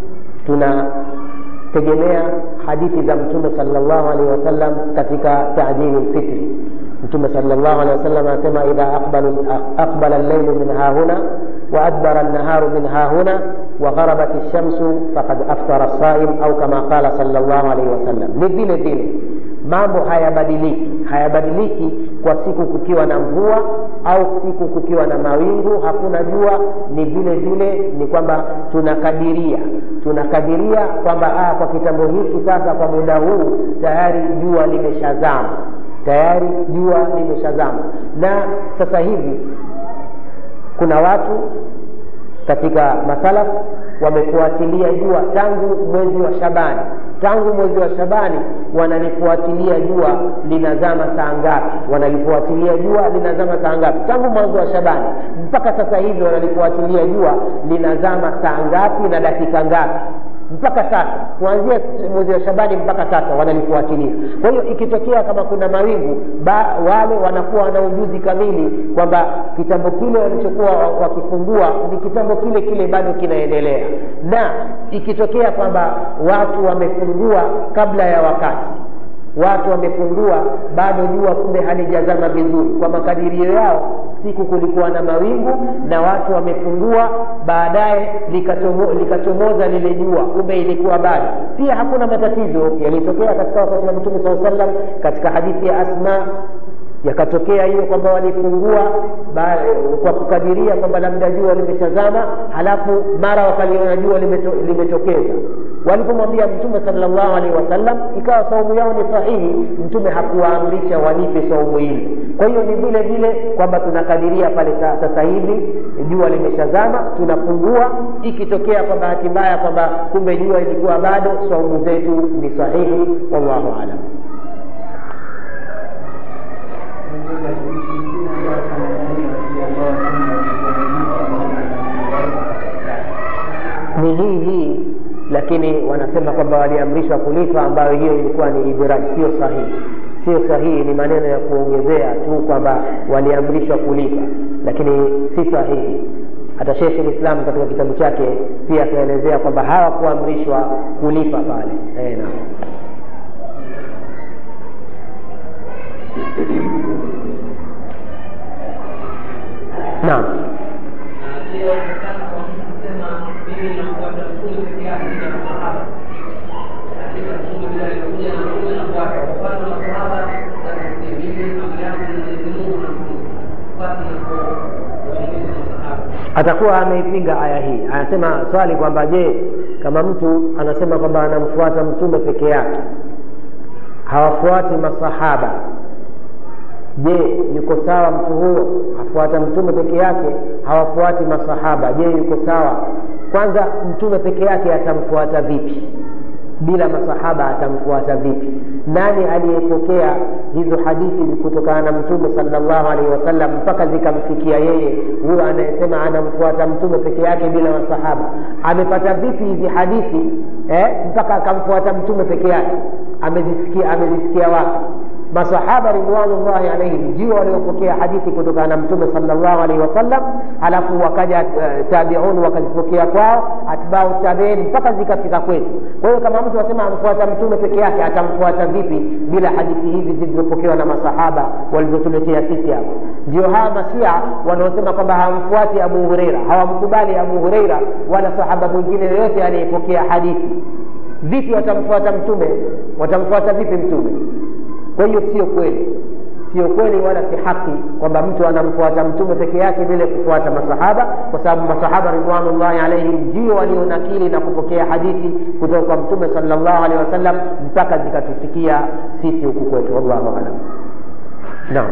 tunategemea hadithi za mtume salllahu alehi wasallam katika tajili lfitri mtume salllahu alehi wasallam anasema idha aqbala allailu min hahuna waadbara lnaharu min hahuna wagharabat lshamsu fakad aftara saim au kama qala salllahu alaihi wasallam ni vile vile mambo hayabadiliki hayabadiliki kwa siku kukiwa na mvua au siku kukiwa na mawingu hakuna jua ni vile vile ni kwamba tunakadiria tunakadiria kwamba ah, kwa kitambo hiki sasa kwa muda huu tayari jua limeshazama tayari jua limeshazama na sasa hivi kuna watu katika masalaf wamefuatilia jua tangu mwezi wa shabani tangu mwezi wa shabani wanalifuatilia jua linazama saa ngapi wanalifuatilia jua linazama saa ngapi tangu mwanzo wa shabani mpaka sasa hivi wanalifuatilia jua linazama saa ngapi na dakika ngapi mpaka sasa kuanzia mwezi wa shabani mpaka sasa wanalifuatilia kwa hiyo ikitokea kama kuna mawingu ba, wale wanakuwa wana ujuzi kamili kwamba kitambo kile walichokuwa wakifungua ni kitambo kile kile bado kinaendelea na ikitokea kwamba watu wamefungua kabla ya wakati watu wamefungua bado jua kumbe halijazama vizuri kwa makadirio yao siku kulikuwa na mawingu na watu wamefungua baadaye likachomo, likachomoza lile jua kumbe ilikuwa bado pia hakuna matatizo yalitokea katika wakati wa mtume saa salam katika hadithi ya asma yakatokea hiyo kwamba walifungua ba, kwa kukadiria kwamba labda jua limeshazama halafu mara wakaliona jua limeto, limetokeza walipomwambia mtume salllahu alaihi wasallam ikawa saumu yao ni sahihi mtume hakuwaamrisha walipe saumu ile kwa hiyo ni vile vile kwamba tunakadiria pale sasa hivi jua limeshazama tunafungua ikitokea kwa bahati mbaya kwamba kumbe jua ilikuwa bado saumu zetu ni sahihi wallahu alam ni hii hii lakini wanasema kwamba waliamrishwa kulipa ambayo hiyo ilikuwa ni idraj sio sahihi sio sahihi ni maneno ya kuongezea tu kwamba waliamrishwa kulipa lakini si sahihi hata shekhe lislam katika kitabu chake pia akaelezea kwamba hawakuamrishwa kulipa pale e, na. naam atakuwa ameipinga aya hii anasema swali kwamba je kama mtu anasema kwamba anamfuata mtume peke yake hawafuati masahaba je yuko sawa mtu huyo afuata mtume peke yake hawafuati masahaba je yuko sawa kwanza mtume peke yake atamfuata vipi bila masahaba atamfuata vipi nani aliyepokea hizo hadithi kutokana na mtume salllahu alaihi wasallam mpaka zikamfikia yeye huyo anayesema anamfuata mtume peke yake bila masahaba amepata vipi hizi hadithi eh, mpaka akamfuata mtume peke yake amezisikia amezisikia wapi masahaba ridwanullahi alaihim ndio waliopokea hadithi kutokana na mtume salllahu alaihi wasallam halafu wakaja uh, tabiun wakazipokea kwao atbau tabiin mpaka zikafika kwetu kwa hiyo kama mtu asema amfuata mtume peke yake atamfuata vipi bila hadithi hizi zilizopokewa na masahaba walizotuletea sisi hapa ndio hawa masia wanaosema kwamba hawamfuati abu hureira hawamkubali abu hureira wala sahaba mwingine yoyote aliyepokea hadithi vipi watamfuata mtume watamfuata vipi mtume kwa hiyo sio kweli sio kweli wala si haki kwamba mtu anamfuata mtume peke yake bila kufuata masahaba kwa sababu masahaba ridwanullahi alaihim ndio walionakili na kupokea hadithi kutoka kwa mtume salllahu alehi wasallam mpaka zikatufikia sisi huku kwetu wallahu alam naam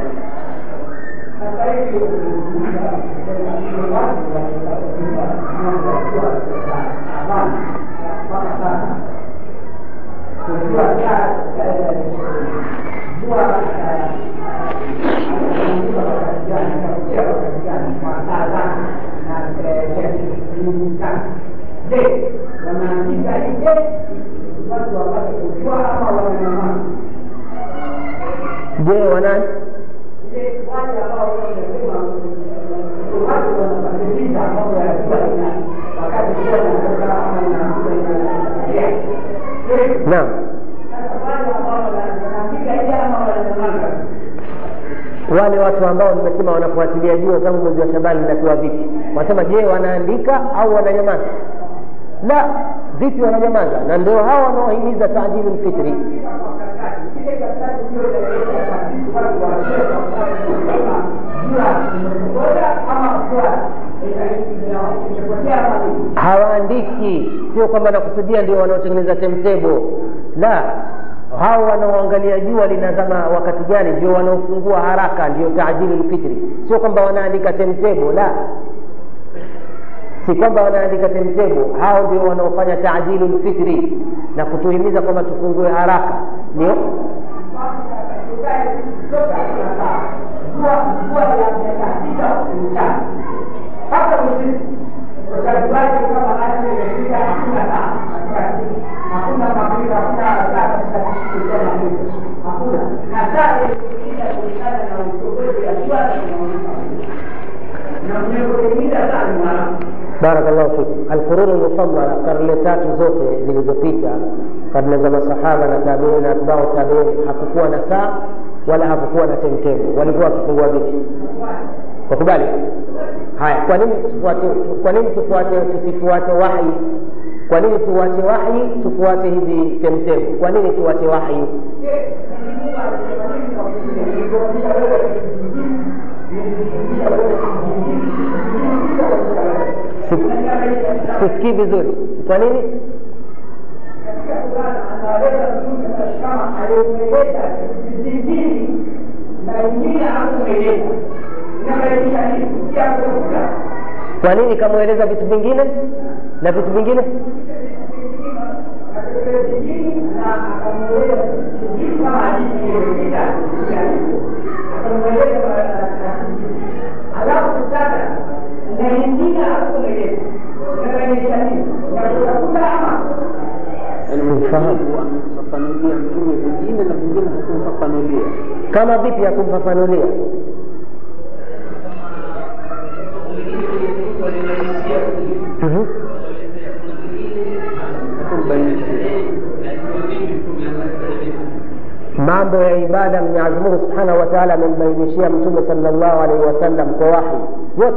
Je, wanaandika ile watu wapate kujua ama wananyamaza? je wanani Je, wale ambao wanasema watu wanabadilisha mambo ya jua ina wakati jua inatoka ama inakuwa inaendelea. Je, naam sasa wale ambao wanaandika ile ama wananyamaza? wale watu ambao nimesema wanafuatilia jua tangu mwezi wa shabani inakuwa vipi wanasema je wanaandika au wananyamaza la vipi wananyamaza na ndio hawa wanaohimiza tajilu lfitri Ile karatasi ndio inaeleza kabisa watu wanasema kama jua imepotea ama jua imepotea ama nini? hawaandiki sio kwamba nakusudia ndio wanaotengeneza temtebo la hao wanaoangalia jua linazama wakati gani ndio wanaofungua haraka ndio tajilu lfitri sio kwamba wanaandika temtebo la si kwamba wanaandika temtebo hao ndio wanaofanya tajilu lfitri na kutuhimiza kwamba tufungue haraka ndio barakallahu fikum alquruni lmufadala karne tatu zote zilizopita karne za masahaba na tabiini na atbau tabiini hakukuwa na saa wala hakukuwa na temtemu walikuwa wakifungua vipi wakubali haya kwa nini tufuate kwa nini tufuate tusifuate wahi kwa nini tuwache wahi tufuate hizi temtemu kwa nini tuwache wahi sisikii vizuri kwa nini kwa nini kamweleza vitu vingine na vitu vingine alafu sasa na ingine hakumweleza inaonyesha nini nakutakuta ama Sifahamu. amemfafanulia mtume vingine na vingine hakumfafanulia kama vipi ya kumfafanulia Mhm. hakumbainishia mambo ya ibada mwenyezi mungu subhanahu wa taala amembainishia mtume salllahu alaihi wasallam kwa wahi yote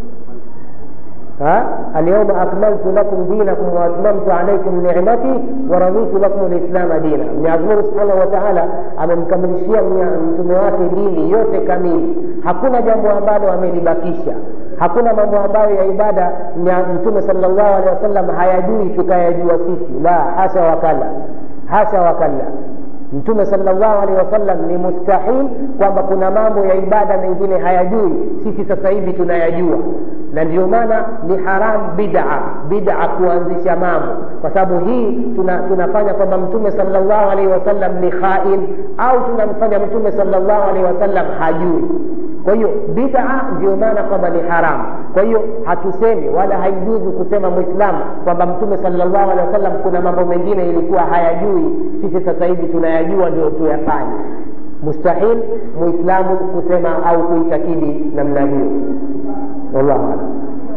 ها؟ اليوم أكملت لكم دينكم وأتممت عليكم نعمتي ورضيت لكم الإسلام دينا Mwenyezi Mungu Subhanahu wa Ta'ala amemkamilishia mtume wake dini yote kamili, hakuna jambo ambalo amelibakisha, hakuna mambo ambayo ya ibada mtume sallallahu alaihi wasallam hayajui tukayajua sisi, la hasha wakala, hasha wakala mtume salllahu alehi wasallam ni mustahil kwamba kuna mambo ya ibada mengine hayajui sisi sasa hivi tunayajua na ndio maana ni haram bida bida kuanzisha mambo kwa sababu hii tuna, tunafanya kwamba mtume salllahu alaihi wasallam ni khain au tunamfanya mtume salllahu alaihi wasallam hajui kwa hiyo bida ndio maana kwamba ni haramu kwa hiyo hatusemi wala haijuzu kusema mwislamu kwamba mtume salllahu alehi wasallam kuna mambo mengine ilikuwa hayajui sisi sasa hivi tunayajua ndio tuyafanye mustahil muislamu kusema au kuitakidi namna hiyo wallahu alam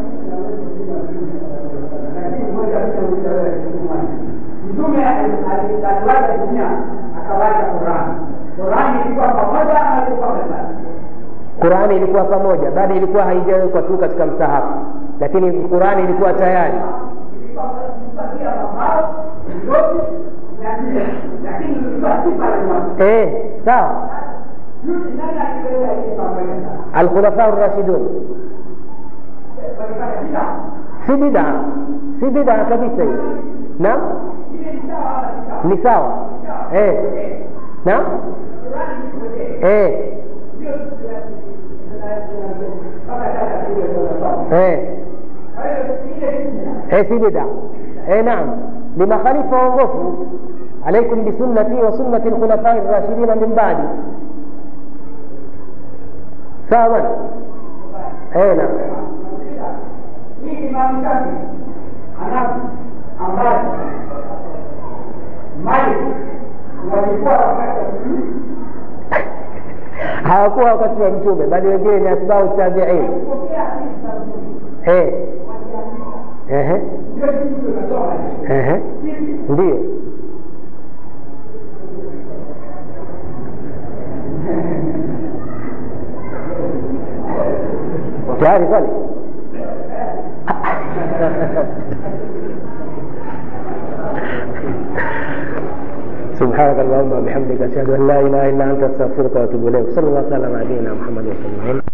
mtume aliwaza dunia akawacha qurani qurani ilikuwa pamoja ama ilikuwa mbali qurani ilikuwa pamoja bado ilikuwa haijawekwa tu katika msahafu lakini qurani ilikuwa tayari eh, sawa alkhulafa rashidun si bidaa si bidaa kabisa hiyo naam ni sawa eh. naam eh. eh. eh, si bidaa eh, naam ni makhalifa waongofu alaikum bisunnati wa sunnati lkhulafai rashidina min badi sawa bana eh, naam hii Imam Shafi Hanafi ambaye Malik walikuwa wakati wa Mtume hawakuwa wakati wa mtume bali wengine ni atbau tabiin kupokea hadithi za Mtume eh. Ehe. ndio kitu tunatoa Ehe. ndio tayari kwani سبحانك اللهم وبحمدك اشهد ان لا اله الا انت استغفرك واتوب اليك صلى الله وسلم على نبينا محمد وسلم